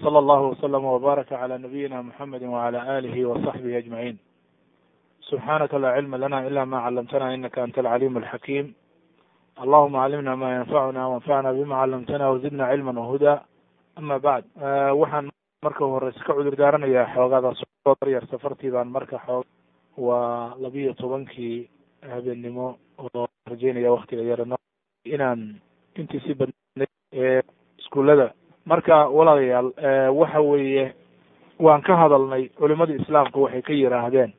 وصلى الله وسلم وبارك على نبينا محمد وعلى آله وصحبه أجمعين سبحانك لا علم لنا إلا ما علمتنا إنك أنت العليم الحكيم اللهم علمنا ما ينفعنا وانفعنا بما علمتنا وزدنا علما وهدى ama bacd waxaan marka horeyse ka cudur daaranayaa xoogaada soo yar safartii baan marka xoog waa labiyo tobankii habeennimo oo rajeynaya waktiga yarano inaan intii si badnay ee iskuullada marka walaalayaal waxa weeye waan ka hadalnay culimadii islaamku waxay ka yiraahdeen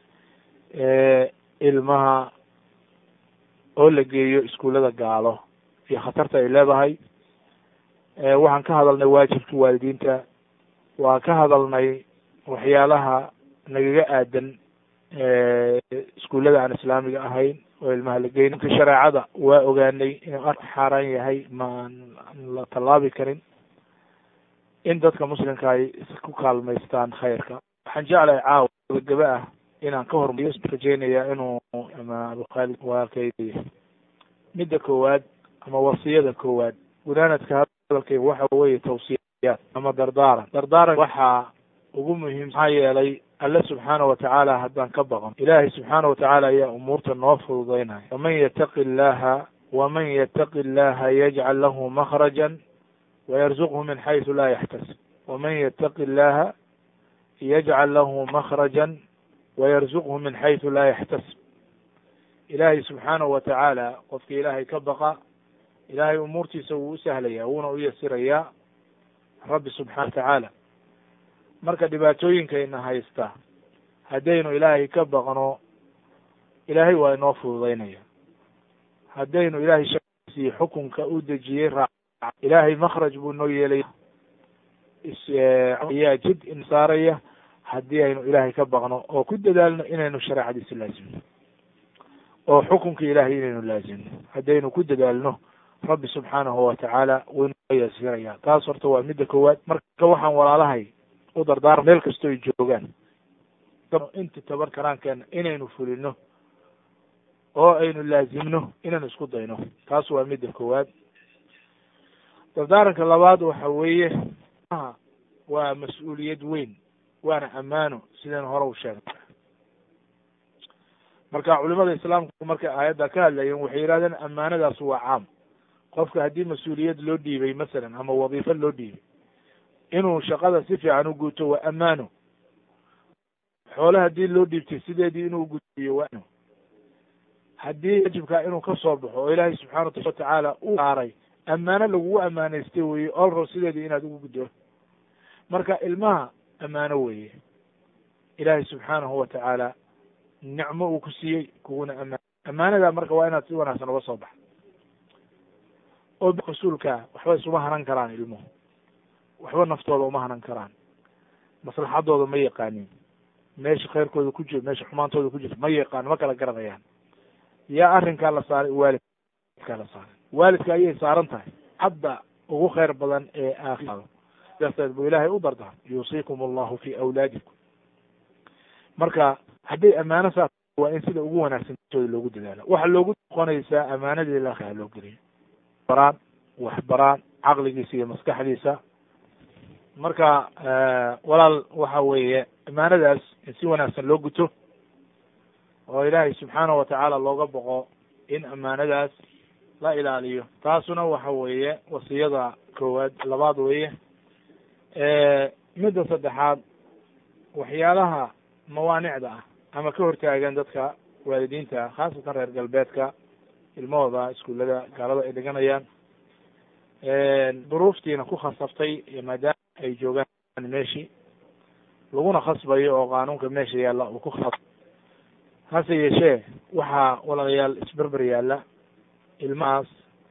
ilmaha oo la geeyo iskuullada gaalo iyo khatarta ay leedahay waxaan ka hadalnay waajibka waalidiinta waan ka hadalnay waxyaalaha nagaga aadan iskuullada aan islaamiga ahayn oo ilmaha la geyn ka shareecada waa ogaanay inuu ar xaaraan yahay maan la tallaabi karin in dadka muslimka ay ku kaalmaystaan khayrka waxaan jeclahay caawa gabagaba ah inaan ka hormariyo rajeynaya inuu ama abukhaalid waarkay midda koowaad ama wasiyada koowaad gunaanadka hadalkayga waxa weeye tawsiyaad ama dardaaran dardaaran waxaa ugu muhiim maxaa yeelay alle subxaana watacaala haddaan ka baqon ilaahay subxaana watacaala ayaa umuurta noo fududaynaya waman yataqi illaha waman yataqi illaha yajcal lahu makhrajan wayarzuqhu min xaysu laa yaxtasib waman yataqi illaha yajcal lahu makhrajan wayarzuqhu min xaysu laa yaxtasib ilaahay subxaanahu watacaala qofka ilaahay ka baqa ilaahay umuurtiisa wuu u sahlaya wuuna u yasirayaa rabbi subxana watacaala marka dhibaatooyinkayna haysta haddaynu ilaahay ka baqno ilaahay waa inoo fududaynaya haddaynu ilaahay shasiiyo xukunka u dejiyey raac ilaahay makhraj buu noo yeelaya yaa jid in saaraya haddii aynu ilaahay ka baqno oo ku dadaalno inaynu shareecadiisa laazimno oo xukunka ilaahay inaynu laazimno haddaynu ku dadaalno rabbi subxaanahu watacaala wuu inoo yasiraya taas horta waa midda koowaad marka waxaan walaalahay u dardaarma meel kastoo ay joogaan inta tabar karaankeena inaynu fulino oo aynu laazimno inaynu isku dayno taas waa midda koowaad dardaaranka labaad waxa weeye waa mas-uuliyad weyn waana ammaano sidaynu hore u sheegnay marka culimada islaamku markay aayadda ka hadlayeen waxay yidhahdeen ammaanadaas waa caam qofka haddii mas-uuliyad loo dhiibay masalan ama wadiifo loo dhiibay inuu shaqada si fiican u guto waa ammaano xoole haddii loo dhiibtay sideedii inuu gudbiyo waa haddii wajibkaa inuu ka soo baxo oo ilaahay subxaana watacaala u saaray ammaano lagugu ammaanaystay weye olro sideedii inaad ugu guddo marka ilmaha ammaano weeye ilaahay subxaanahu watacaala nicmo uu ku siiyey kuguna amaan ammaanada marka waa inaad si wanaagsan uga soo baxa oo rasuulka waxba isuma hanan karaan ilmuhu waxba naftooda uma hanan karaan maslaxadooda ma yaqaanin meesha khayrkooda ku jiro meesha xumaantooda ku jirto ma yaqaan ma kala garanayaan yaa arrinkaa la saaray waalidkaa la saaray waalidka ayay saaran tahay hadda ugu khayr badan ee aakhirado sidaasdeed buu ilaahay u dardaar yuusiikum allahu fi awlaadikum marka hadday ammaano saas waa in sida ugu wanaagsan tooda loogu dadaalo waxa loogu noqonaysaa ammaanadii ilaaha loo geliyo baraan wax baraan caqligiisa iyo maskaxdiisa marka walaal waxa weeye ammaanadaas in si wanaagsan loo guto oo ilaahay subxaana watacaala looga boqo in ammaanadaas la ilaaliyo taasuna waxa weeye wasiyada koowaad labaad weeye midda saddexaad waxyaalaha mawaanicda ah ama ka hortaagan dadka waalidiinta khaasatan reer galbeedka ilmahooda iskuullada gaalada ay dhiganayaan duruuftiina ku khasabtay maadaama ay joogaan meeshii laguna khasbayo oo qaanuunka meesha yaalla uu ku khas hase yeeshee waxaa walaalayaal isberber yaalla ilmahaas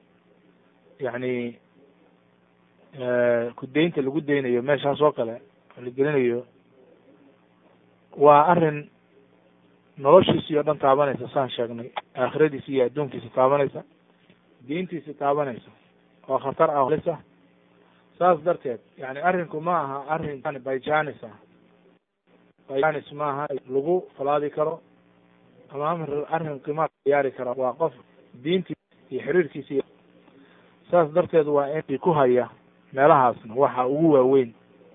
yacni kudaynta lagu daynayo meeshaas oo kale la gelinayo waa arrin noloshiisii oo dhan taabanaysa saan sheegnay aakhiradiisi iyo adduunkiisa taabanaysa diintiisi taabanaysa oo khatar ah lisa saas darteed yani arrinku ma aha arrin byjanis ah byjanis maaha lagu falaadi karo ama amr arrin qimaad ciyaari karo waa qof diintii iyo xiriirkiisi saas darteed waa in ku haya meelahaasna waxa ugu waaweyn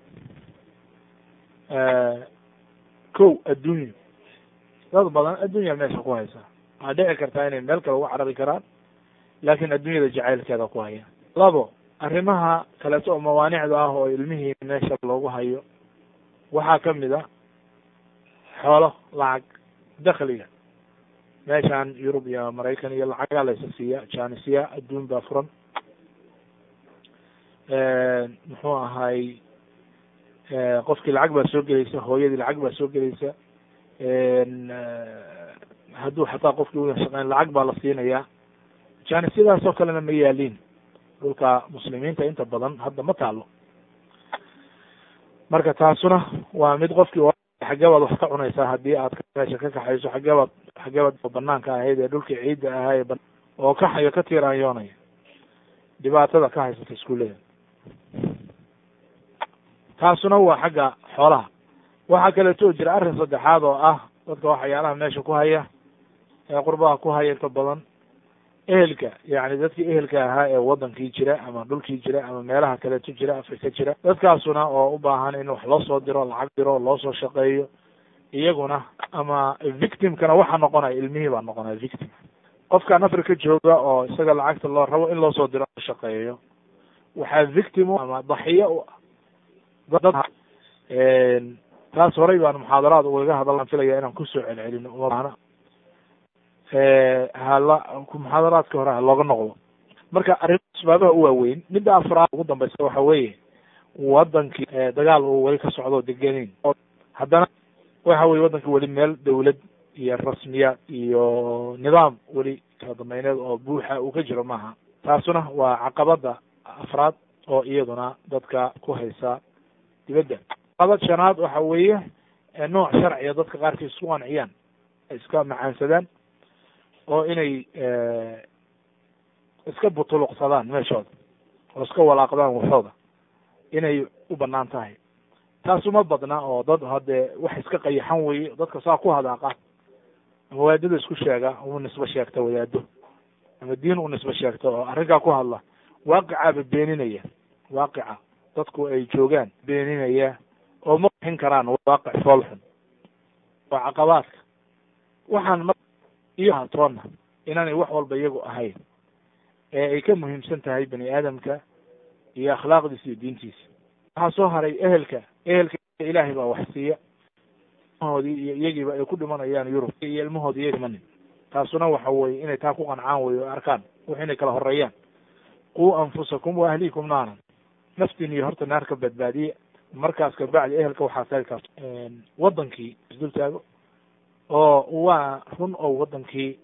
kow addunya dad badan addunya meesha ku haysa waxaa dhici kartaa inay meel kale uga carari karaan laakin addunyada jacaylkeeda ku haya labo arrimaha kaleeto oo mawaanicda ah oo ilmihii meesha loogu hayo waxaa kamid a xoolo lacag dakliga meeshan yurub iyo maraykan iyo lacagaa laysa siiya janisiya adduun baa furan muxuu ahay qofkii lacag baa soo gelaysa hooyadii lacag baa soo gelaysa hadduu xataa qofkii uya shaqeyn lacag baa la siinaya janisyadaas oo kalena ma yaaliin dhulka muslimiinta inta badan hadda ma taalo marka taasuna waa mid qofkii xagebaad wax ka cunaysaa haddii aad meesha ka kaxayso xagebaad xagebaad banaanka ahayd ee dhulkii ciidda ahaa ee oo kaxayo ka tiiraanyoonaya dhibaatada ka haysata iskuullada taasuna waa xagga xoolaha waxaa kaleeto jira arrin saddexaad oo ah dadka waxyaalaha meesha ku haya ee qurbaha ku haya inta badan ehelka yani dadkii ehelka ahaa ee wadankii jira ama dhulkii jira ama meelaha kaleeto jira afrika jira dadkaasuna oo u baahan in wax loo soo diro lacag diro loo soo shaqeeyo iyaguna ama victimkana waxa noqonaya ilmihii baa noqonaya victim qofkan afrika jooga oo isaga lacagta loo rabo in loo soo diro shaqeeyo waxaa victim ama daxiyo u ah taas horay baan muxaadaraad ugaga hadallaan filaya inaan kusoo celcelino uma baahna hala muxaadaraadka hore ha looga noqdo marka arrin asbaabaha u waaweyn midda afraad ugu dambaysa waxa weeye wadankii dagaal uu weli ka socdo degenin haddana waxa weye wadankii weli meel dawlad iyo rasmiyaad iyo nidaam weli kala dambayneed oo buuxa uu ka jiro maaha taasuna waa caqabada afraad oo iyaduna dadka ku haysa dibadda caqabad shanaad waxa weeye nooc sharciga dadka qaarkiis isku qanciyaan ay iska macaansadaan oo inay iska butuluqsadaan meeshooda oo iska walaaqdaan waxooda inay u banaan tahay taas uma badna oo dad haddee wax iska qayaxan weye dadka saa ku hadaaqa ama wadaadada isku sheega u nisbe sheegta wadaado ama diin u nisbe sheegta oo arrinkaa ku hadla waaqicaaba beeninaya waaqica dadku ay joogaan beeninaya oo ma bixin karaan waaqic foolxun oo caqabaadka waxaan iyo hatoona inaanay wax walba iyagu ahayn ee ay ka muhiimsan tahay bani aadamka iyo akhlaaqdiisa iyo diintiisa waxaa soo haray ehelka ehelka ilaahay baa wax siiya ilmahoodii iyo iyagiiba ay ku dhimanayaan yurub iyo ilmahoodi iya dhimanin taasuna waxa weye inay taa ku qancaan wey o arkaan wax inay kala horeeyaan quu anfusakum wa ahliikum naaran naftiin iyo horta naar ka badbaadiya markaas kabacdi ehelka waxaa sayrkaas wadankii isdul taago oo waa run oo wadankii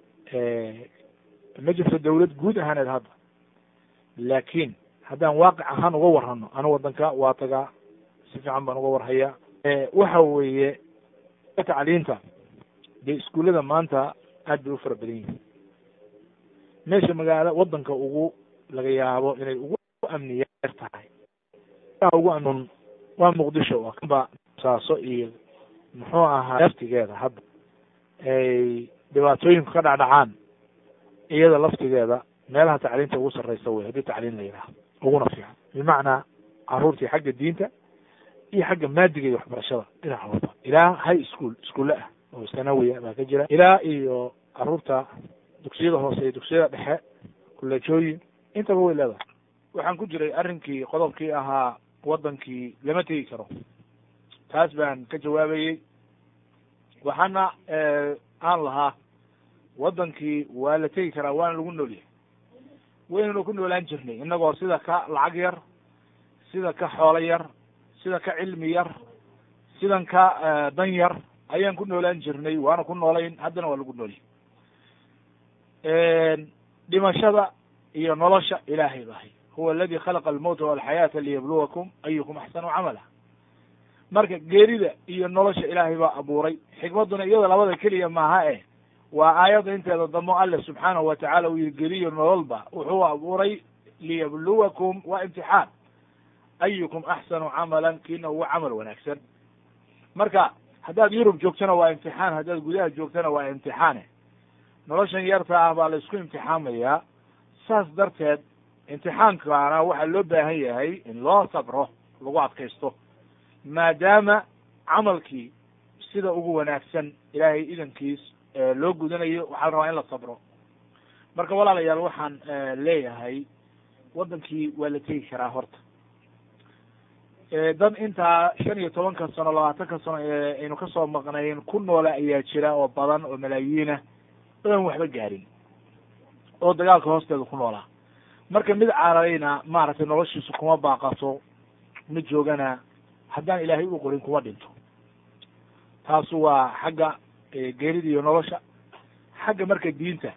ma jirto dawlad guud ahaaneed hadda laakiin haddaan waaqic ahaan uga warrano anu wadanka waa tagaa si fiican baan uga warhayaa waxa weeye tacliinta dee iskuullada maanta aad bay u fara badan yihin meesha magaalo wadanka ugu laga yaabo inay ugu amniya er tahay ugu amun waa muqdisho oo kaba saaso iyo muxuu ahaa laftigeeda hadda ay dhibaatooyinku ka dhacdhacaan iyada laftigeeda meelaha tacliinta ugu sarreysa wey haddii tacliin la yidhaha uguna fiican bimacnaa caruurtii xagga diinta iyo xagga maadiga iyo waxbarashada dhinac walba ilaa high school iskuulle ah oo sanawiya baa ka jira ilaa iyo caruurta dugsiyada hoose iyo dugsiyada dhexe kuleejooyin intaba way leedahay waxaan ku jiray arrinkii qodobkii ahaa wadankii lama tegi karo taas baan ka jawaabayey waxaana aan lahaa wadankii waa la tegi karaa waana lagu nool yahay waynanu ku noolaan jirnay inagoo sida ka lacag yar sida ka xoolo yar sida ka cilmi yar sidan ka dan yar ayaan ku noolaan jirnay waana ku noolayn haddana waa lagu noolyahy dhimashada iyo nolosha ilaahay bahay huwa aladi khalaqa almowta walxayaata liyabluwakum ayukum axsanu camala marka geerida iyo nolosha ilaahay baa abuuray xikmadduna iyada labada keliya maaha eh waa aayadda inteeda damo alle subxaanahu watacaala uu yihi geriyo nololba wuxuu abuuray liyabluwakum waa imtixaan ayukum axsanu camalan kiina ugu camal wanaagsan marka haddaad yurub joogtana waa imtixaan haddaad gudaha joogtana waa imtixaane noloshan yarta ah baa la isku imtixaamayaa saas darteed imtixaankaana waxaa loo baahan yahay in loo sabro lagu adkaysto maadaama camalkii sida ugu wanaagsan ilaahay idankiis loo gudanayo waxaa la rabaa in la sabro marka walaalayaal waxaan leeyahay waddankii waa la tegi karaa horta dad intaa shan iyo tobanka sano labaatanka sano ee aynu kasoo maqnayn ku noole ayaa jira oo badan oo malaayiinah oan waxba gaarin oo dagaalka hoosteeda ku noolaa marka mid cararayna maaragtay noloshiisu kuma baaqato mid joogana haddaan ilaahay u qorin kuma dhinto taasu waa xagga geerida iyo nolosha xagga marka diinta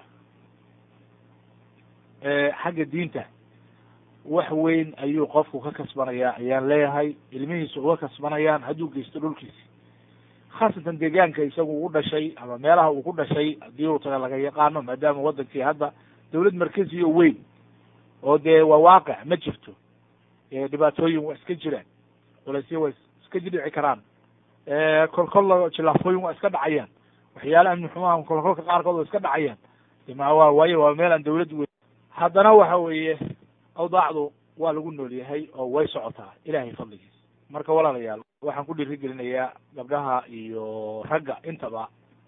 xagga diinta wax weyn ayuu qofku ka kasbanayaa ayaan leeyahay ilmihiisa uga kasbanayaan hadduu geysto dhulkiisi khaasatan deegaanka isagu u dhashay ama meelaha uu ku dhashay haddii uu taga laga yaqaano maadaama wadankii hadda dawlad markezi oo weyn oo dee waa waaqic ma jirto dhibaatooyin waa iska jiraan culaysya waa iska jidhici karaan kolkol jilaafooyin waa iska dhacayaan waxyaala amni xumaha kolkolka qaarkood waa iska dhacayaan ma waa waayo waa meel aan dawlad weyn haddana waxa weeye awdaacdu waa lagu nool yahay oo way socotaa ilahay fadligiis marka walaalayaal waxaan ku dhiirigelinayaa gabdhaha iyo ragga intaba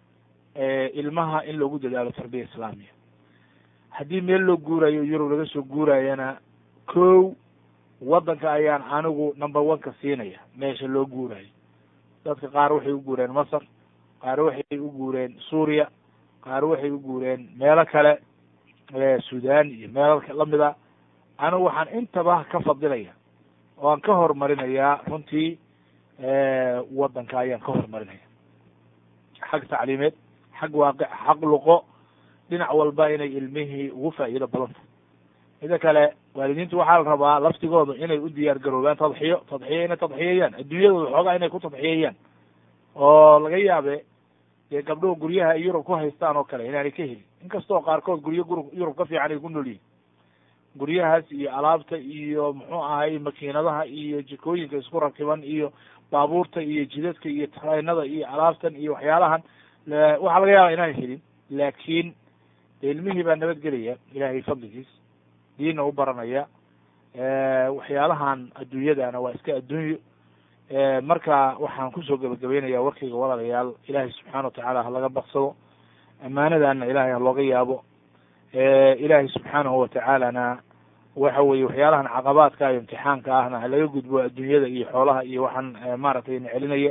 ilmaha in loogu dadaalo tarbiya islaamiya haddii meel loo guurayo yurub laga soo guurayana kow waddanka ayaan anigu number one ka siinaya meesha loo guurayo dadka qaar waxay u guureen masar qaar waxay u guureen suuriya qaar waxay u guureen meelo kale sudan iyo meelo lamida anigu waxaan intaba ka fadilaya oo aan ka horumarinayaa runtii waddanka ayaan ka horumarinaya xag tacliimeed xag waaqic xaq luqo dhinac walba inay ilmihii ugu faa'iido badanta mida kale waalidiintu waxaa la rabaa laftigooda inay u diyaar garoobaan tadxiyo tadxiyo inay tadxiyayaan adduunyadooda xoogaa inay ku tadxiyayaan oo laga yaabe dee gabdhuhu guryaha ay yurub ku haystaan oo kale inaanay ka helin inkastoo qaarkood guryo gur yurub ka fiican ay ku nool yihin guryahaas iyo alaabta iyo muxuu ahay makiinadaha iyo jikooyinka isku rakiban iyo baabuurta iyo jidadka iyo tareenada iyo alaabtan iyo waxyaalahan waxaa laga yaaba inaanay helin laakiin de ilmihii baa nabadgelaya ilahay fadligiis diinna u baranaya waxyaalahan adduunyadana waa iska adduunyo marka waxaan kusoo gebagabeynaya warkayga walaalayaal ilaahay subxaana watacaala ha laga baqsado amaanadana ilahay ha looga yaabo ilaahay subxaanahu watacaalana waxa weye waxyaalahan caqabaadka iyo imtixaanka ahna ha laga gudbo adduunyada iyo xoolaha iyo waxaan maaragtay na celinaya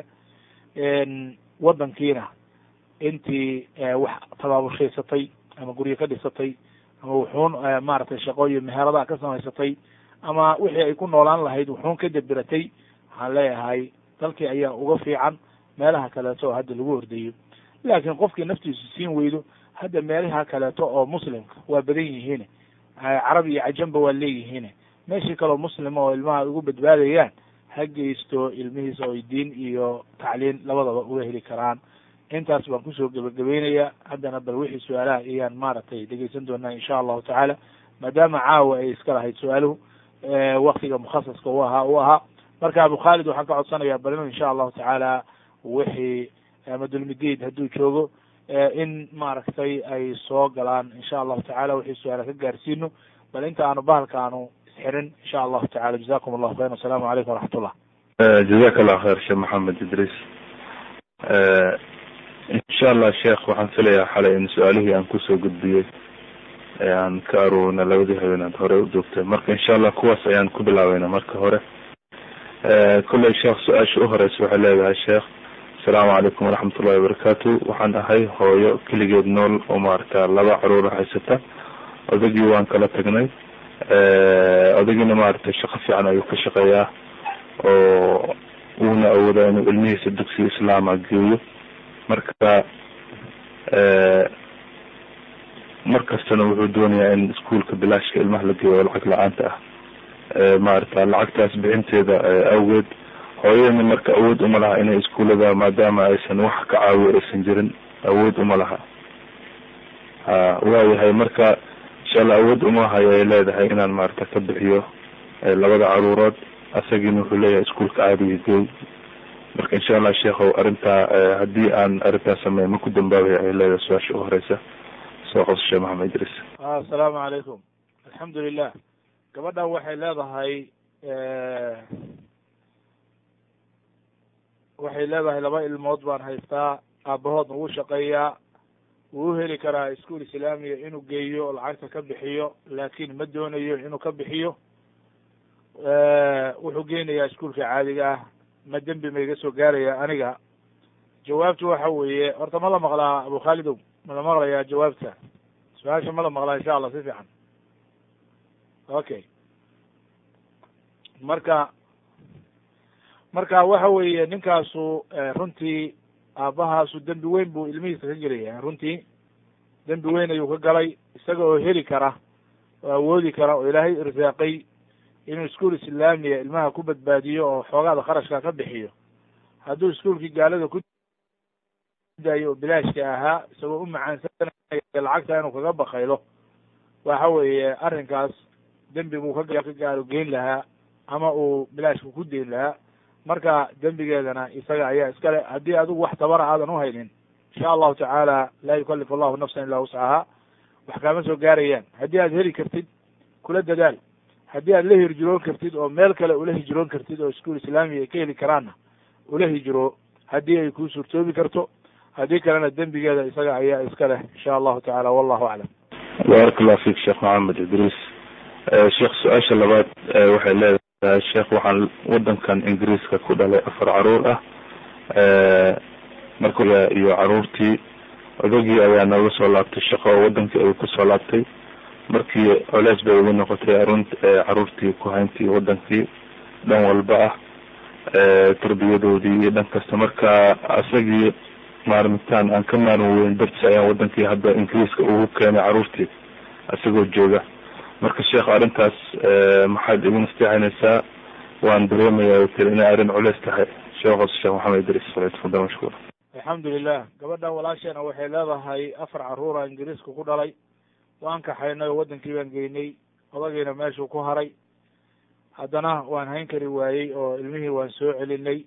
waddankiina intii wax tabaaburshaysatay ama guryo ka dhisatay ama wuxuun maaragtay shaqo iyo meheradaha ka samaysatay ama wixii ay ku noolaan lahayd wuxuun ka deberatay waxaan leeyahay dalkii ayaa uga fiican meelaha kaleeto oo hadda lagu hordeeyo laakiin qofkii naftiisu siin weydo hadda meelaha kaleeto oo muslimka waa badan yihiin carab iyo cajamba waa leeyihiin meeshii kaleo muslima oo ilmaha ugu badbaadayaan ha geysto ilmihiisa oo diin iyo tacliin labadaba uga heli karaan intaas baan kusoo gebagabeynaya haddana bal wixii su-aalaha ayaan maaragtay dhegeysan doonaa insha allahu tacaala maadaama caawa ay iska lahayd su-aaluhu waktiga mukhasaska u ahaa u ahaa marka abu khaalid waxaan ka codsanayaa bal inu insha allahu tacaala wixii ama dulmidiid hadduu joogo in maaragtay ay soo galaan insha allahu tacala wixii su-aala ka gaarsiino bal inta aanu bahalka aanu isxirin insha allahu tacala jazakum allahu khayr wasalaamu calaykum waraxmat ullah jazak allah khayr sheekh maxamed idriis insha allah sheekh waxaan filayaa xalay in su-aalihii aan kusoo gudbiyey aan ka aroorna labadii habeenaad hore u joogtay marka insha allah kuwaas ayaan ku bilaabeyna marka hore kolley sheekh su-aasha u horeysa waxay leedahay sheekh asalaamu calaykum waraxmat ullahi wabarakaatu waxaan ahay hooyo keligeed nool oo maarata laba caruura haysata odagii waan kala tagnay odagiina maaragtay shaqo fiican ayuu ka shaqeeyaa oo uuna awoodaa inuu ilmihiisa dugsiga islaama geeyo marka markastana wuxuu doonayaa in iskuolka bilaashka ilmaha la geeyo oo lacag la-aanta ah maarata lacagtaas bixinteeda awgeed hooyadana marka awood uma laha inay iskuullada maadaama aysan wax ka caawiyo aysan jirin awood uma laha ha waayahay marka insha allah awood uma hayo ay leedahay inaan maarata ka bixiyo labada caruurood asagiina wuxuu leeyahay iskuolka caadiga geey marka insha allah sheekhow arrintaa haddii aan arrintaa sameey ma ku dambaabaya ay leedahay su-aasha u horeysa soo qabso sheekh maxamed idriis assalaamu calaykum alxamdu lilah gabadhan waxay leedahay waxay waxay leedahay laba ilmood baan haystaa aabahood nagu shaqeeyaa wuu u heli karaa iskuol islaamiya inuu geeyo oo lacagta ka bixiyo laakin ma doonayo inuu ka bixiyo wuxuu geynayaa iskuolka caadiga ah ma dembi ma iga soo gaaraya aniga jawaabtu waxa weeye horta ma la maqlaa abu khaalidow ma la maqlayaa jawaabta su-aasha ma la maqlaa insha allah si fiican okay marka marka waxa weeye ninkaasu runtii aabbahaasu dembi weyn buu ilmihiisa ka gelaya runtii dembi weyn ayuu ka galay isaga oo heli kara oo awoodi kara oo ilaahay irsaaqay inuu iskuol islaamiya ilmaha ku badbaadiyo oo xoogaada kharashka ka bixiyo hadduu iskuolkii gaalada ku daayo oo bilaashka ahaa isagoo u macaansanaya lacagta inuu kaga bakaylo waxa weeye arrinkaas dembi buu ka ka gaaro geyn lahaa ama uu bilaashka ku deyn lahaa marka dembigeedana isaga ayaa iskale haddii adigu wax tabara aadan uhaynin insha allahu tacaala laa yukalifu allahu nafsan ilaa wuscahaa wax kaama soo gaarayaan haddii aad heli kartid kula dadaal haddii aad la hijroon kartid oo meel kale ula hijroon kartid oo iskuol islaamiya ay ka heli karaanna ula hijro haddii ay kuu suurtoobi karto haddii kalena dembigeeda isaga ayaa iska leh insha allahu tacala wallahu aclam baaraka allah fik sheekh maxamed idriis sheekh su-aasha labaad waxay leedahay sheekh waxaan wadankan ingiriiska ku dhalay afar caruur ah marka iyo caruurtii odagii ayaa nooga soo laabtay shaqo oo wadankii ayuu kusoo laabtay markii coleys bay ugu noqotay arun caruurtii kuhayntii wadankii dhan walba ah tarbiyadoodii iyo dhan kasta marka isagii maarmitaan aan ka maarmi weyn dartis ayaan wadankii hadda ingiriiska ugu keenay caruurtii isagoo jooga marka sheekh arrintaas maxaad igu nasteexinaysaa waan dareemaya tiri inay arrin culeys tahay sheekhoos sheekh maxamed idris falyatafadal mashkuur alxamdulilah gabadhan walaasheena waxay leedahay afar caruura ingiriiska ku dhalay waan kaxaynay oo wadankii baan geynay odagiina meeshuu ku haray haddana waan hayn kari waayey oo ilmihii waan soo celinay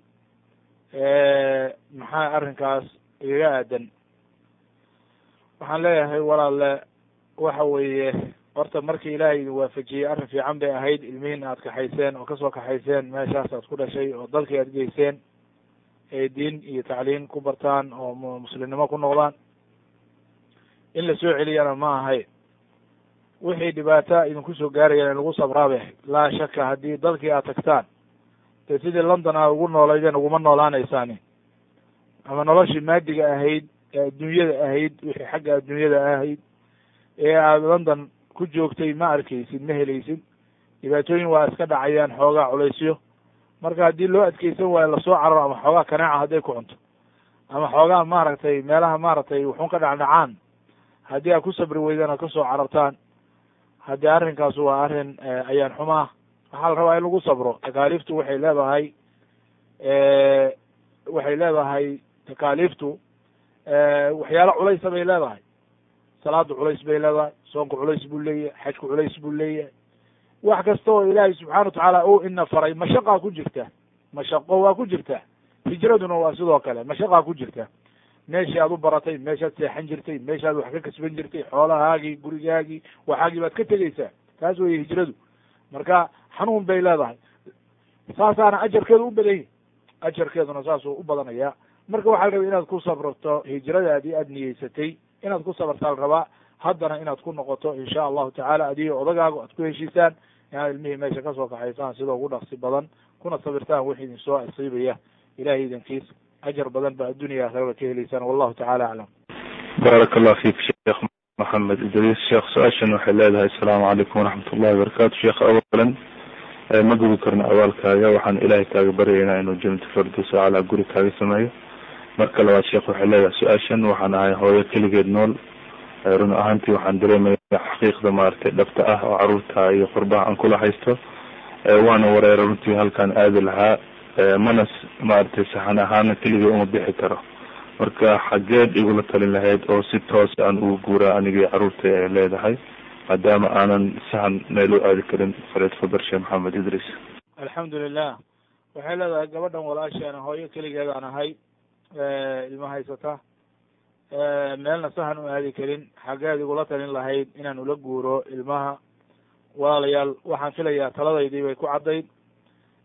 maxaa arrinkaas igaga aadan waxaan leeyahay walaalle waxa weeye horta markii ilaahay idin waafajiyey arrin fiican bay ahayd ilmihiin aad kaxayseen oo kasoo kaxayseen meeshaas aad ku dhashay oo dalkii aad geyseen ee diin iyo tacliin ku bartaan oo muslimnimo ku noqdaan in la soo celiyana ma ahayn wixii dhibaata idinku soo gaarayaan in lagu sabraa bay ahayd laa shaka haddii dalkii aad tagtaan dee sidii london aad ugu noolaydeen uguma noolaanaysaani ama noloshii maadiga ahayd ee adduunyada ahayd wixii xagga adduunyada ahayd ee aad london ku joogtay ma arkaysid ma helaysid dhibaatooyin waa iska dhacayaan xoogaa culaysyo marka haddii loo adkeysan waayo lasoo cararo ama xoogaa kanaaca hadday ku cunto ama xoogaa maaragtay meelaha maaragtay wuxuun ka dhacdhacaan haddii aad ku sabri weydaan aad kasoo carartaan haddii arrinkaas waa arrin ayaan xumaa waxaa la rabaa in lagu sabro takaaliiftu waxay leedahay waxay leedahay takaaliiftu waxyaalo culaysa bay leedahay salaadu culays bay leedahay soonku culays buu leeyahay xajku culays buu leeyahay wax kasta oo ilaahay subxana watacaala u ina faray mashaqaa ku jirta mashaqo waa ku jirta hijraduna waa sidoo kale mashaqaa ku jirta meeshii aad u baratay meeshaad seexan jirtay meeshaad wax ka kasban jirtay xoolahaagii gurigaagii waxaagii baad ka tegeysaa taas weye hijradu marka xanuun bay leedahay saasaana ajarkeedu u badan yahi ajarkeeduna saasuu u badanaya marka waxaa la rabay inaad ku sabrto hijradaadii aad niyeysatay inaad ku sabartaa la rabaa haddana inaad ku noqoto insha allahu tacaala adigo odagaago aad ku heshiisaan inaad ilmihii meesha kasoo kaxaysaan sidoo ugu dhaqsi badan kuna sabirtaan wixii idin soo asiibaya ilahay idankiis ajar badan ba addunya aakhirada ka helaysaan wallahu tacala aclam baaraka allah fik sheekh maxamed idriis sheekh su-aashan waxay leedahay asalaamu calaykum waraxmat ullahi wabarakatu sheekh awalan ma gubi karno abaalkaaga waxaan ilaahay kaaga baryaynaa inuu janata fardusa calaa guri kaaga sameeyo marka labaad sheekh waxay leedahay su-aashan waxaan ahay hooyo keligeed nool run ahaantii waxaan dareemaya xaqiiqda maaragtay dhabta ah oo caruurta iyo qurbaha aan kula haysto waana wareera runtii halkaan aadi lahaa mana maaragtay saxan ahaana keligay uma bixi karo marka xageed igula talin lahayd oo si toos aan ugu guuraa anigii caruurta ay leedahay maadaama aanan sahan meel u aadi karin falyatafadal sheekh maxamed idriis alxamdu lilah waxay leedahay gabadhan walaasheena hooyo keligeedaan ahay ilma haysata meelna sahan u aadi karin xageed igula talin lahayd inaan ula guuro ilmaha walaalayaal waxaan filayaa taladaydii bay ku caddayd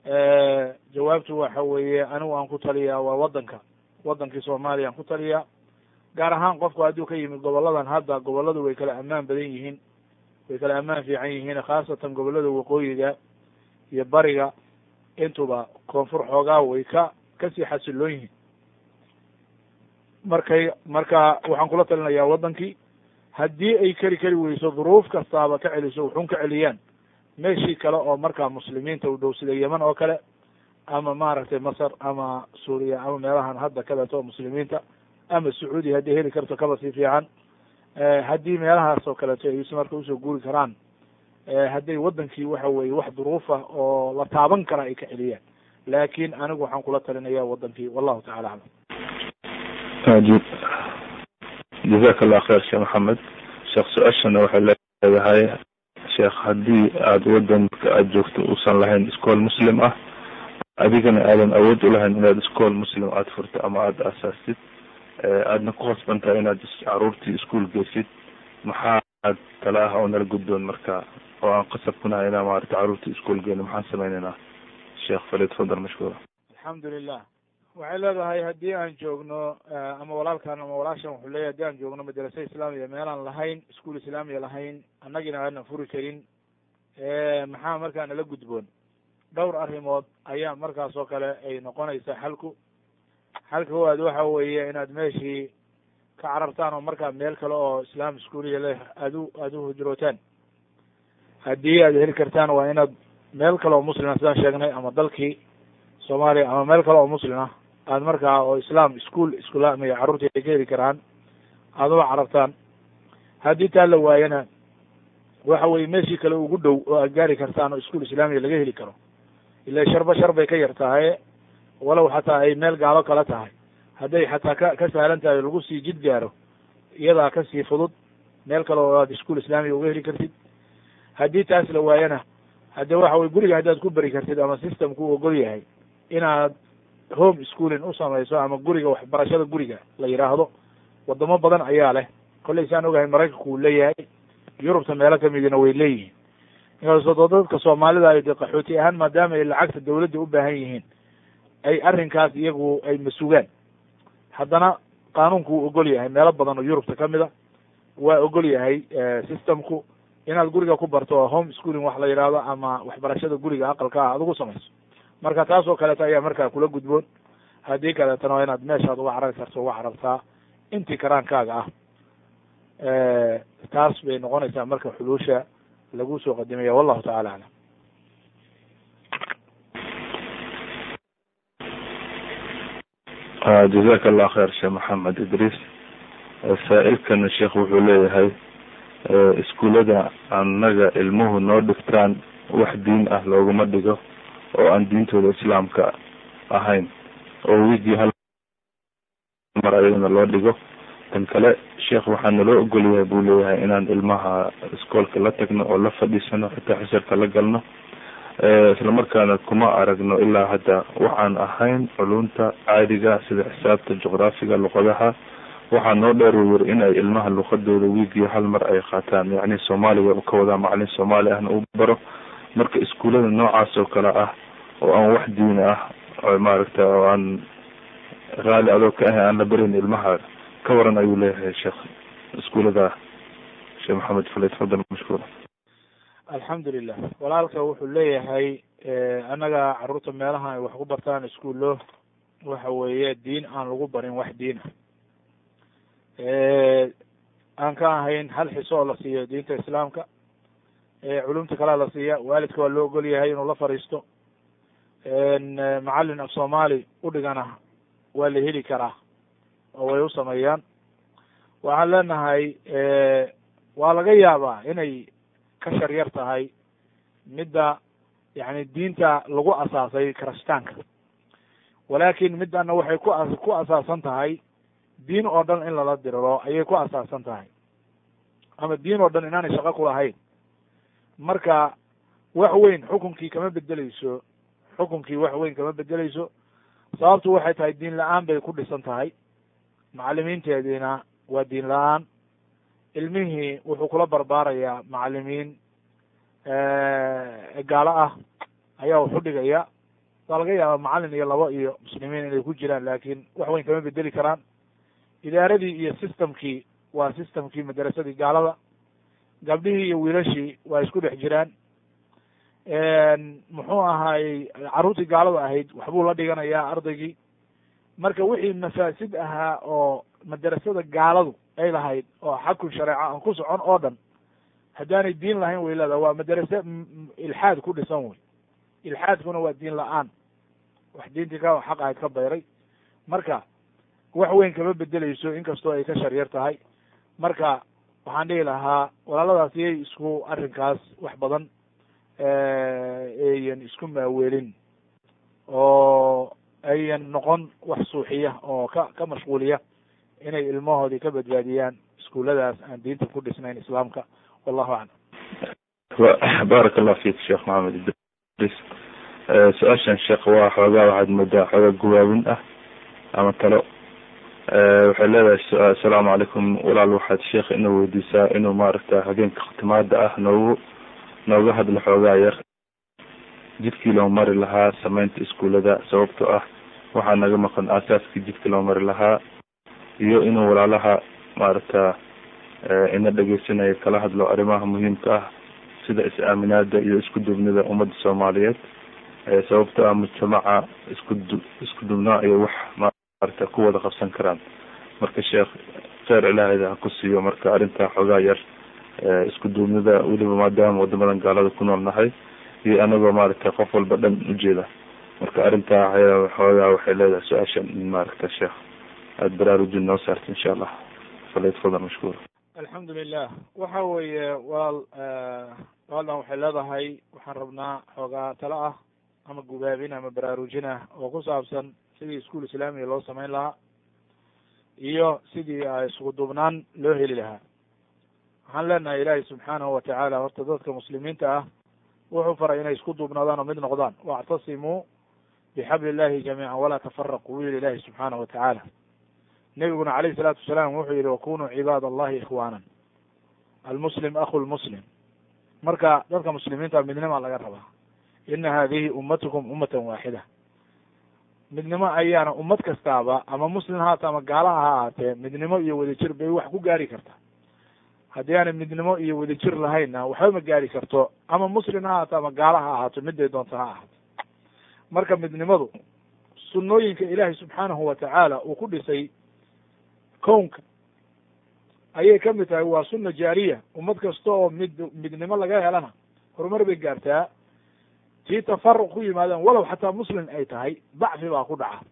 jawaabtu waxa weeye anigu aan ku taliyaa waa waddanka waddankii soomaaliya aan ku taliyaa gaar ahaan qofku hadduu ka yimid goboladan hadda gobolladu way kala ammaan badan yihiin way kala ammaan fiican yihiin khaasatan gobollada waqooyiga iyo bariga intuba koonfur xoogaa way ka kasii xasiloon yihiin markay marka waxaan kula talinayaa waddankii haddii ay keli keli weyso duruuf kastaaba ka celiso wuxuun ka celiyaan meeshii kale oo markaa muslimiinta u dhow sida yeman oo kale ama maaragtay masar ama suuriya ama meelahan hadda kaleeto oo muslimiinta ama sacuudiya hadday heli karto kaba sii fiican haddii meelahaas oo kaleeto ay marka usoo guuri karaan hadday waddankii waxa weye wax duruufa oo la taaban kara ay ka celiyaan laakin anigu waxaan kula talinaya waddankii wallahu tacala aclam ajib jazaka allah kheer sheekh maxamed sheekh su-aashana waxay leedahay sheekh haddii aada waddanka aada joogto uusan lahayn iskool muslim ah adigana aadan awood ulahayn inaad iskool muslim aada furto ama aada aasaastid aadna ku khasban tahay inaad caruurtii iskuol geysid maxaa tala ah oo nala guddoon marka oo aan qasab kunahay inaa maarata caruurtii iskuol geyno maxaan sameyneynaa sheekh falid fadal mashkuura alxamdulilah waxay leedahay haddii aan joogno ama walaalkan ama walaashan wuxuu leeyahy hadii aan joogno madrasa islaamiya meelaan lahayn iskuol islaamiya lahayn annagina aanan furi karin maxaa markaa nala gudboon dhowr arrimood ayaa markaas oo kale ay noqonaysaa xalku xalka koowaad waxa weeye inaad meeshii ka carartaan oo markaa meel kale oo islaam iskuoliya leh aad u aada u hujrootaan haddii aad heli kartaan waa inaad meel kale oo muslima sidaan sheegnay ama dalkii soomaaliya ama meel kale oo muslim ah aad markaa oo islam ischool islaamiya carruurtii ay ka heli karaan aada uga carartaan haddii taa la waayana waxa weye meeshii kale ugu dhow oo aad gaari kartaan oo ischool islaamiya laga heli karo ila sharba shar bay ka yar tahay walow xataa ay meel gaalo kala tahay hadday xataa ka ka sahlan tahay lagu sii jid gaaro iyadaa kasii fudud meel kale oo aad ischool islaamiya uga heli kartid haddii taas la waayana hadde waxa weye guriga haddaad ku beri kartid ama systemku u ogol yahay inaad home schooling u samayso ama guriga waxbarashada guriga la yidhaahdo wadamo badan ayaa leh kollay saan ogahay maraykanku uu leeyahay yurubta meelo kamidina way leeyihiin inkastoo dadka soomaalida ay de qaxooti ahaan maadaama ay lacagta dawladda u baahan yihiin ay arrinkaas iyagu ay masugaan haddana qaanuunku wuu ogol yahay meelo badan oo yurubta kamid a waa ogol yahay systemku inaad guriga ku barto oo home schooling wax la yidhaahdo ama waxbarashada guriga aqalka ah aad ugu samayso marka taas oo kaleeto ayaa markaa kula gudboon haddii kaleetana waa inaad meeshaad uga carari karto uga carartaa intii karaankaaga ah taas bay noqonaysaa marka xuluusha lagu soo qadimaya wallahu tacala aclam jazaka allah kheer sheekh maxamed idriis saa-ilkana sheekh wuxuu leeyahay iskuullada annaga ilmuhu noo dhigtaan wax diin ah looguma dhigo oo aan diintooda islaamka ahayn oo wigii hal mar ayadana loo dhigo tan kale sheekh waxaa naloo ogol yahay buu leeyahay inaan ilmaha iskoolka la tagno oo la fadhiisano xitaa xisirka la galno islamarkaana kuma aragno ilaa hadda waxaan ahayn culunta caadiga sida xisaabta juqraafiga luqadaha waxaa noo dheer uu yiri in ay ilmaha luqadooda wiigii hal mar ay qaataan yacni soomaaliga ka wadaa macalin soomaali ahna uu baro marka iskuullada noocaas oo kale ah oo aan wax diini ah maaragta oo aan raali adoo ka ahay aan la barin ilmaha ka waran ayuu leeyahay sheekh iskuullada sheekh maxamed faled fadal mashkuura alxamdulilah walaalka wuxuu leeyahay annaga carruurta meelaha ay wax ku bartaan iskuullo waxa weeye diin aan lagu barin wax diin ah aan ka ahayn hal xiso oo la siiyo diinta islaamka culumta kalea la siiya waalidka waa loo ogol yahay inuu la fadhiisto macalin af soomaali udhigana waa la heli karaa oo way u sameeyaan waxaan leenahay waa laga yaabaa inay ka shar yar tahay midda yani diinta lagu asaasay kirishtaanka walakin middana waxay ku a ku asaasan tahay diin oo dhan in lala diriro ayay ku asaasan tahay ama diin oo dhan inaanay shaqo ku lahayn marka wax weyn xukunkii kama bedeleyso xukunkii wax weyn kama bedeleyso sababtu waxay tahay diin la-aan bay ku dhisan tahay macalimiinteediina waa diin la-aan ilmihii wuxuu kula barbaarayaa macalimiin gaalo ah ayaa wax u dhigaya waa laga yaaba macalin iyo labo iyo muslimiin inay ku jiraan laakiin wax weyn kama bedeli karaan idaaradii iyo systemkii waa systemkii madarasadii gaalada gabdhihii iyo wiilashii waa isku dhex jiraan muxuu ahaayey carruurtii gaalada ahayd waxbuu la dhiganayaa ardaygii marka wixii mafaasid ahaa oo madarasada gaaladu ay lahayd oo xakun shareeco aan ku socon oo dhan haddaanay diin lahayn way leedaha waa madarase ilxaad ku dhisan wey ilxaadkuna waa diin la-aan wax diintii ka xaq ahayd ka bayray marka wax weyn kama bedeleyso inkastoo ay ka sharyar tahay marka waxaan dhihi lahaa walaaladaas iyay isku arrinkaas wax badan ayan isku maaweelin oo ayan noqon wax suuxiya oo ka ka mashquuliya inay ilmahoodii ka badbaadiyaan iskuulladaas aan diinta ku dhisnayn islaamka wallahu aclam baaraka allah fik sheekh maxamed idris su-aashan sheekh waa xoogaa waxaad moodaa xoogaa guwaabin ah ama talo waxay leedahay assalaamu calaykum walaal waxaad sheekh inuu weydiisaa inuu maaragta habeenka khtimaada ah noogu nooga hadlo xoogaa yar jidkii loo mari lahaa sameynta iskuullada sababtoo ah waxaa naga maqan aasaaskii jidka loo mari lahaa iyo inuu walaalaha maaragta ina dhegeysanaya kala hadlo arrimaha muhiimka ah sida is-aaminaada iyo isku dubnida ummadda soomaaliyeed sababtoo ah mujtamaca isku du isku dubnaa iyo wax maaragta ku wada qabsan karaan marka sheekh kheyr ilaahayda ha ku siiyo marka arrintaa xoogaa yar isku duubnida weliba maadaama wadamadan gaalada ku nool nahay iyo anagoo maaragtay qof walba dhan ujeeda marka arrintaa xoogaa waxay leedahay su-aashan in maaragta sheekh aada baraarujin noo saarta insha allah falyatfadal mashkuura alxamdu lilah waxa weeye walaal walaaldan waxay leedahay waxaan rabnaa xoogaa talo ah ama gubaabin ama baraarujin ah oo ku saabsan sidii iskuol islaamiga loo samayn lahaa iyo sidii isku duubnaan loo heli lahaa waxaan leenahay ilaahay subxaanahu watacaala horta dadka muslimiinta ah wuxuu faray inay isku duubnaadaan oo mid noqdaan wactasimuu bixabli illahi jamiican walaa tafaraquu wuu yihi ilahi subxaanahu watacaala nebiguna calayhi salaatu wasalaam wuxuu yihi wakunuu cibaad allahi ikhwaanan almuslim akhu lmuslim marka dadka muslimiinta midnima laga rabaa ina hadihi ummatukum ummatan waaxida midnimo ayaana ummad kastaaba ama muslim haata ama gaalaha ha ahaatee midnimo iyo wadajir bay wax ku gaari kartaa haddii aanay midnimo iyo wadajir lahaynna waxba ma gaari karto ama muslim ha ahaato ama gaala ha ahaato miday doonta ha ahaato marka midnimadu sunnooyinka ilaahay subxaanahu watacaala uu ku dhisay kownka ayay ka mid tahay waa sunna jaariya ummad kasta oo mid midnimo laga helana horumar bay gaartaa tii tafaruq ku yimaadaan walow xataa muslim ay tahay dacfi baa ku dhaca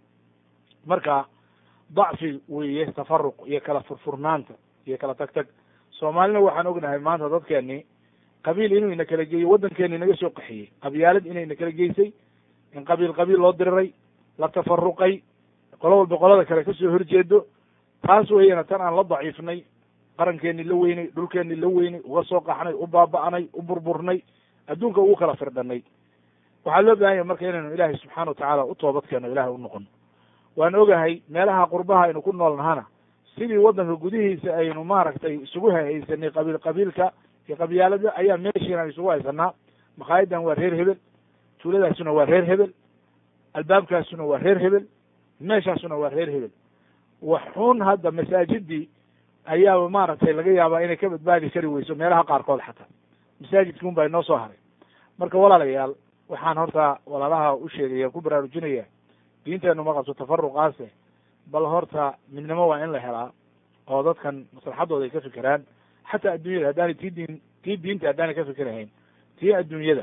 marka dacfi weeye tafaruq iyo kala furfurnaanta iyo kala tag tag soomaalina waxaan ognahay maanta dadkeeni qabiil inuu ina kala geeyo waddankeeni inaga soo qaxiyey qabyaalad inay ina kala geysay in qabiil qabiil loo diriray la tafaruqay qolo walba qolada kale kasoo horjeedo taas weeyana tan aan la daciifnay qarankeeni la weynay dhulkeeni la weynay uga soo qaxnay u baaba'nay u burburnay adduunka ugu kala firdhanay waxaa loo bahan yahay marka inaynu ilaahay subxaana watacaala u toobad keeno ilahay u noqono waan ogahay meelaha qurbaha aynu ku nool nahana sidii waddanka gudihiisa aynu maaragtay isugu haysanay qabiil qabiilka iyo qabyaalada ayaa meeshiina isugu haysanaa makaayadan waa reer hebel tuuladaasuna waa reer hebel albaabkaasuna waa reer hebel meeshaasuna waa reer hebel waxun hadda masaajidii ayaaba maaragtay laga yaabaa inay ka badbaadi kari weyso meelaha qaarkood xataa masaajidki un baa inoo soo haray marka walaalayaal waxaan horta walaalaha u sheegaya ku baraarujinaya diinteenu ma qabto tafaruqaase bal horta midnimo waa in la helaa oo dadkan maslaxadooda ay ka fikiraan xataa adduunyada haddaanay tii diin tii diinta haddaanay ka fikirahayn tii adduunyada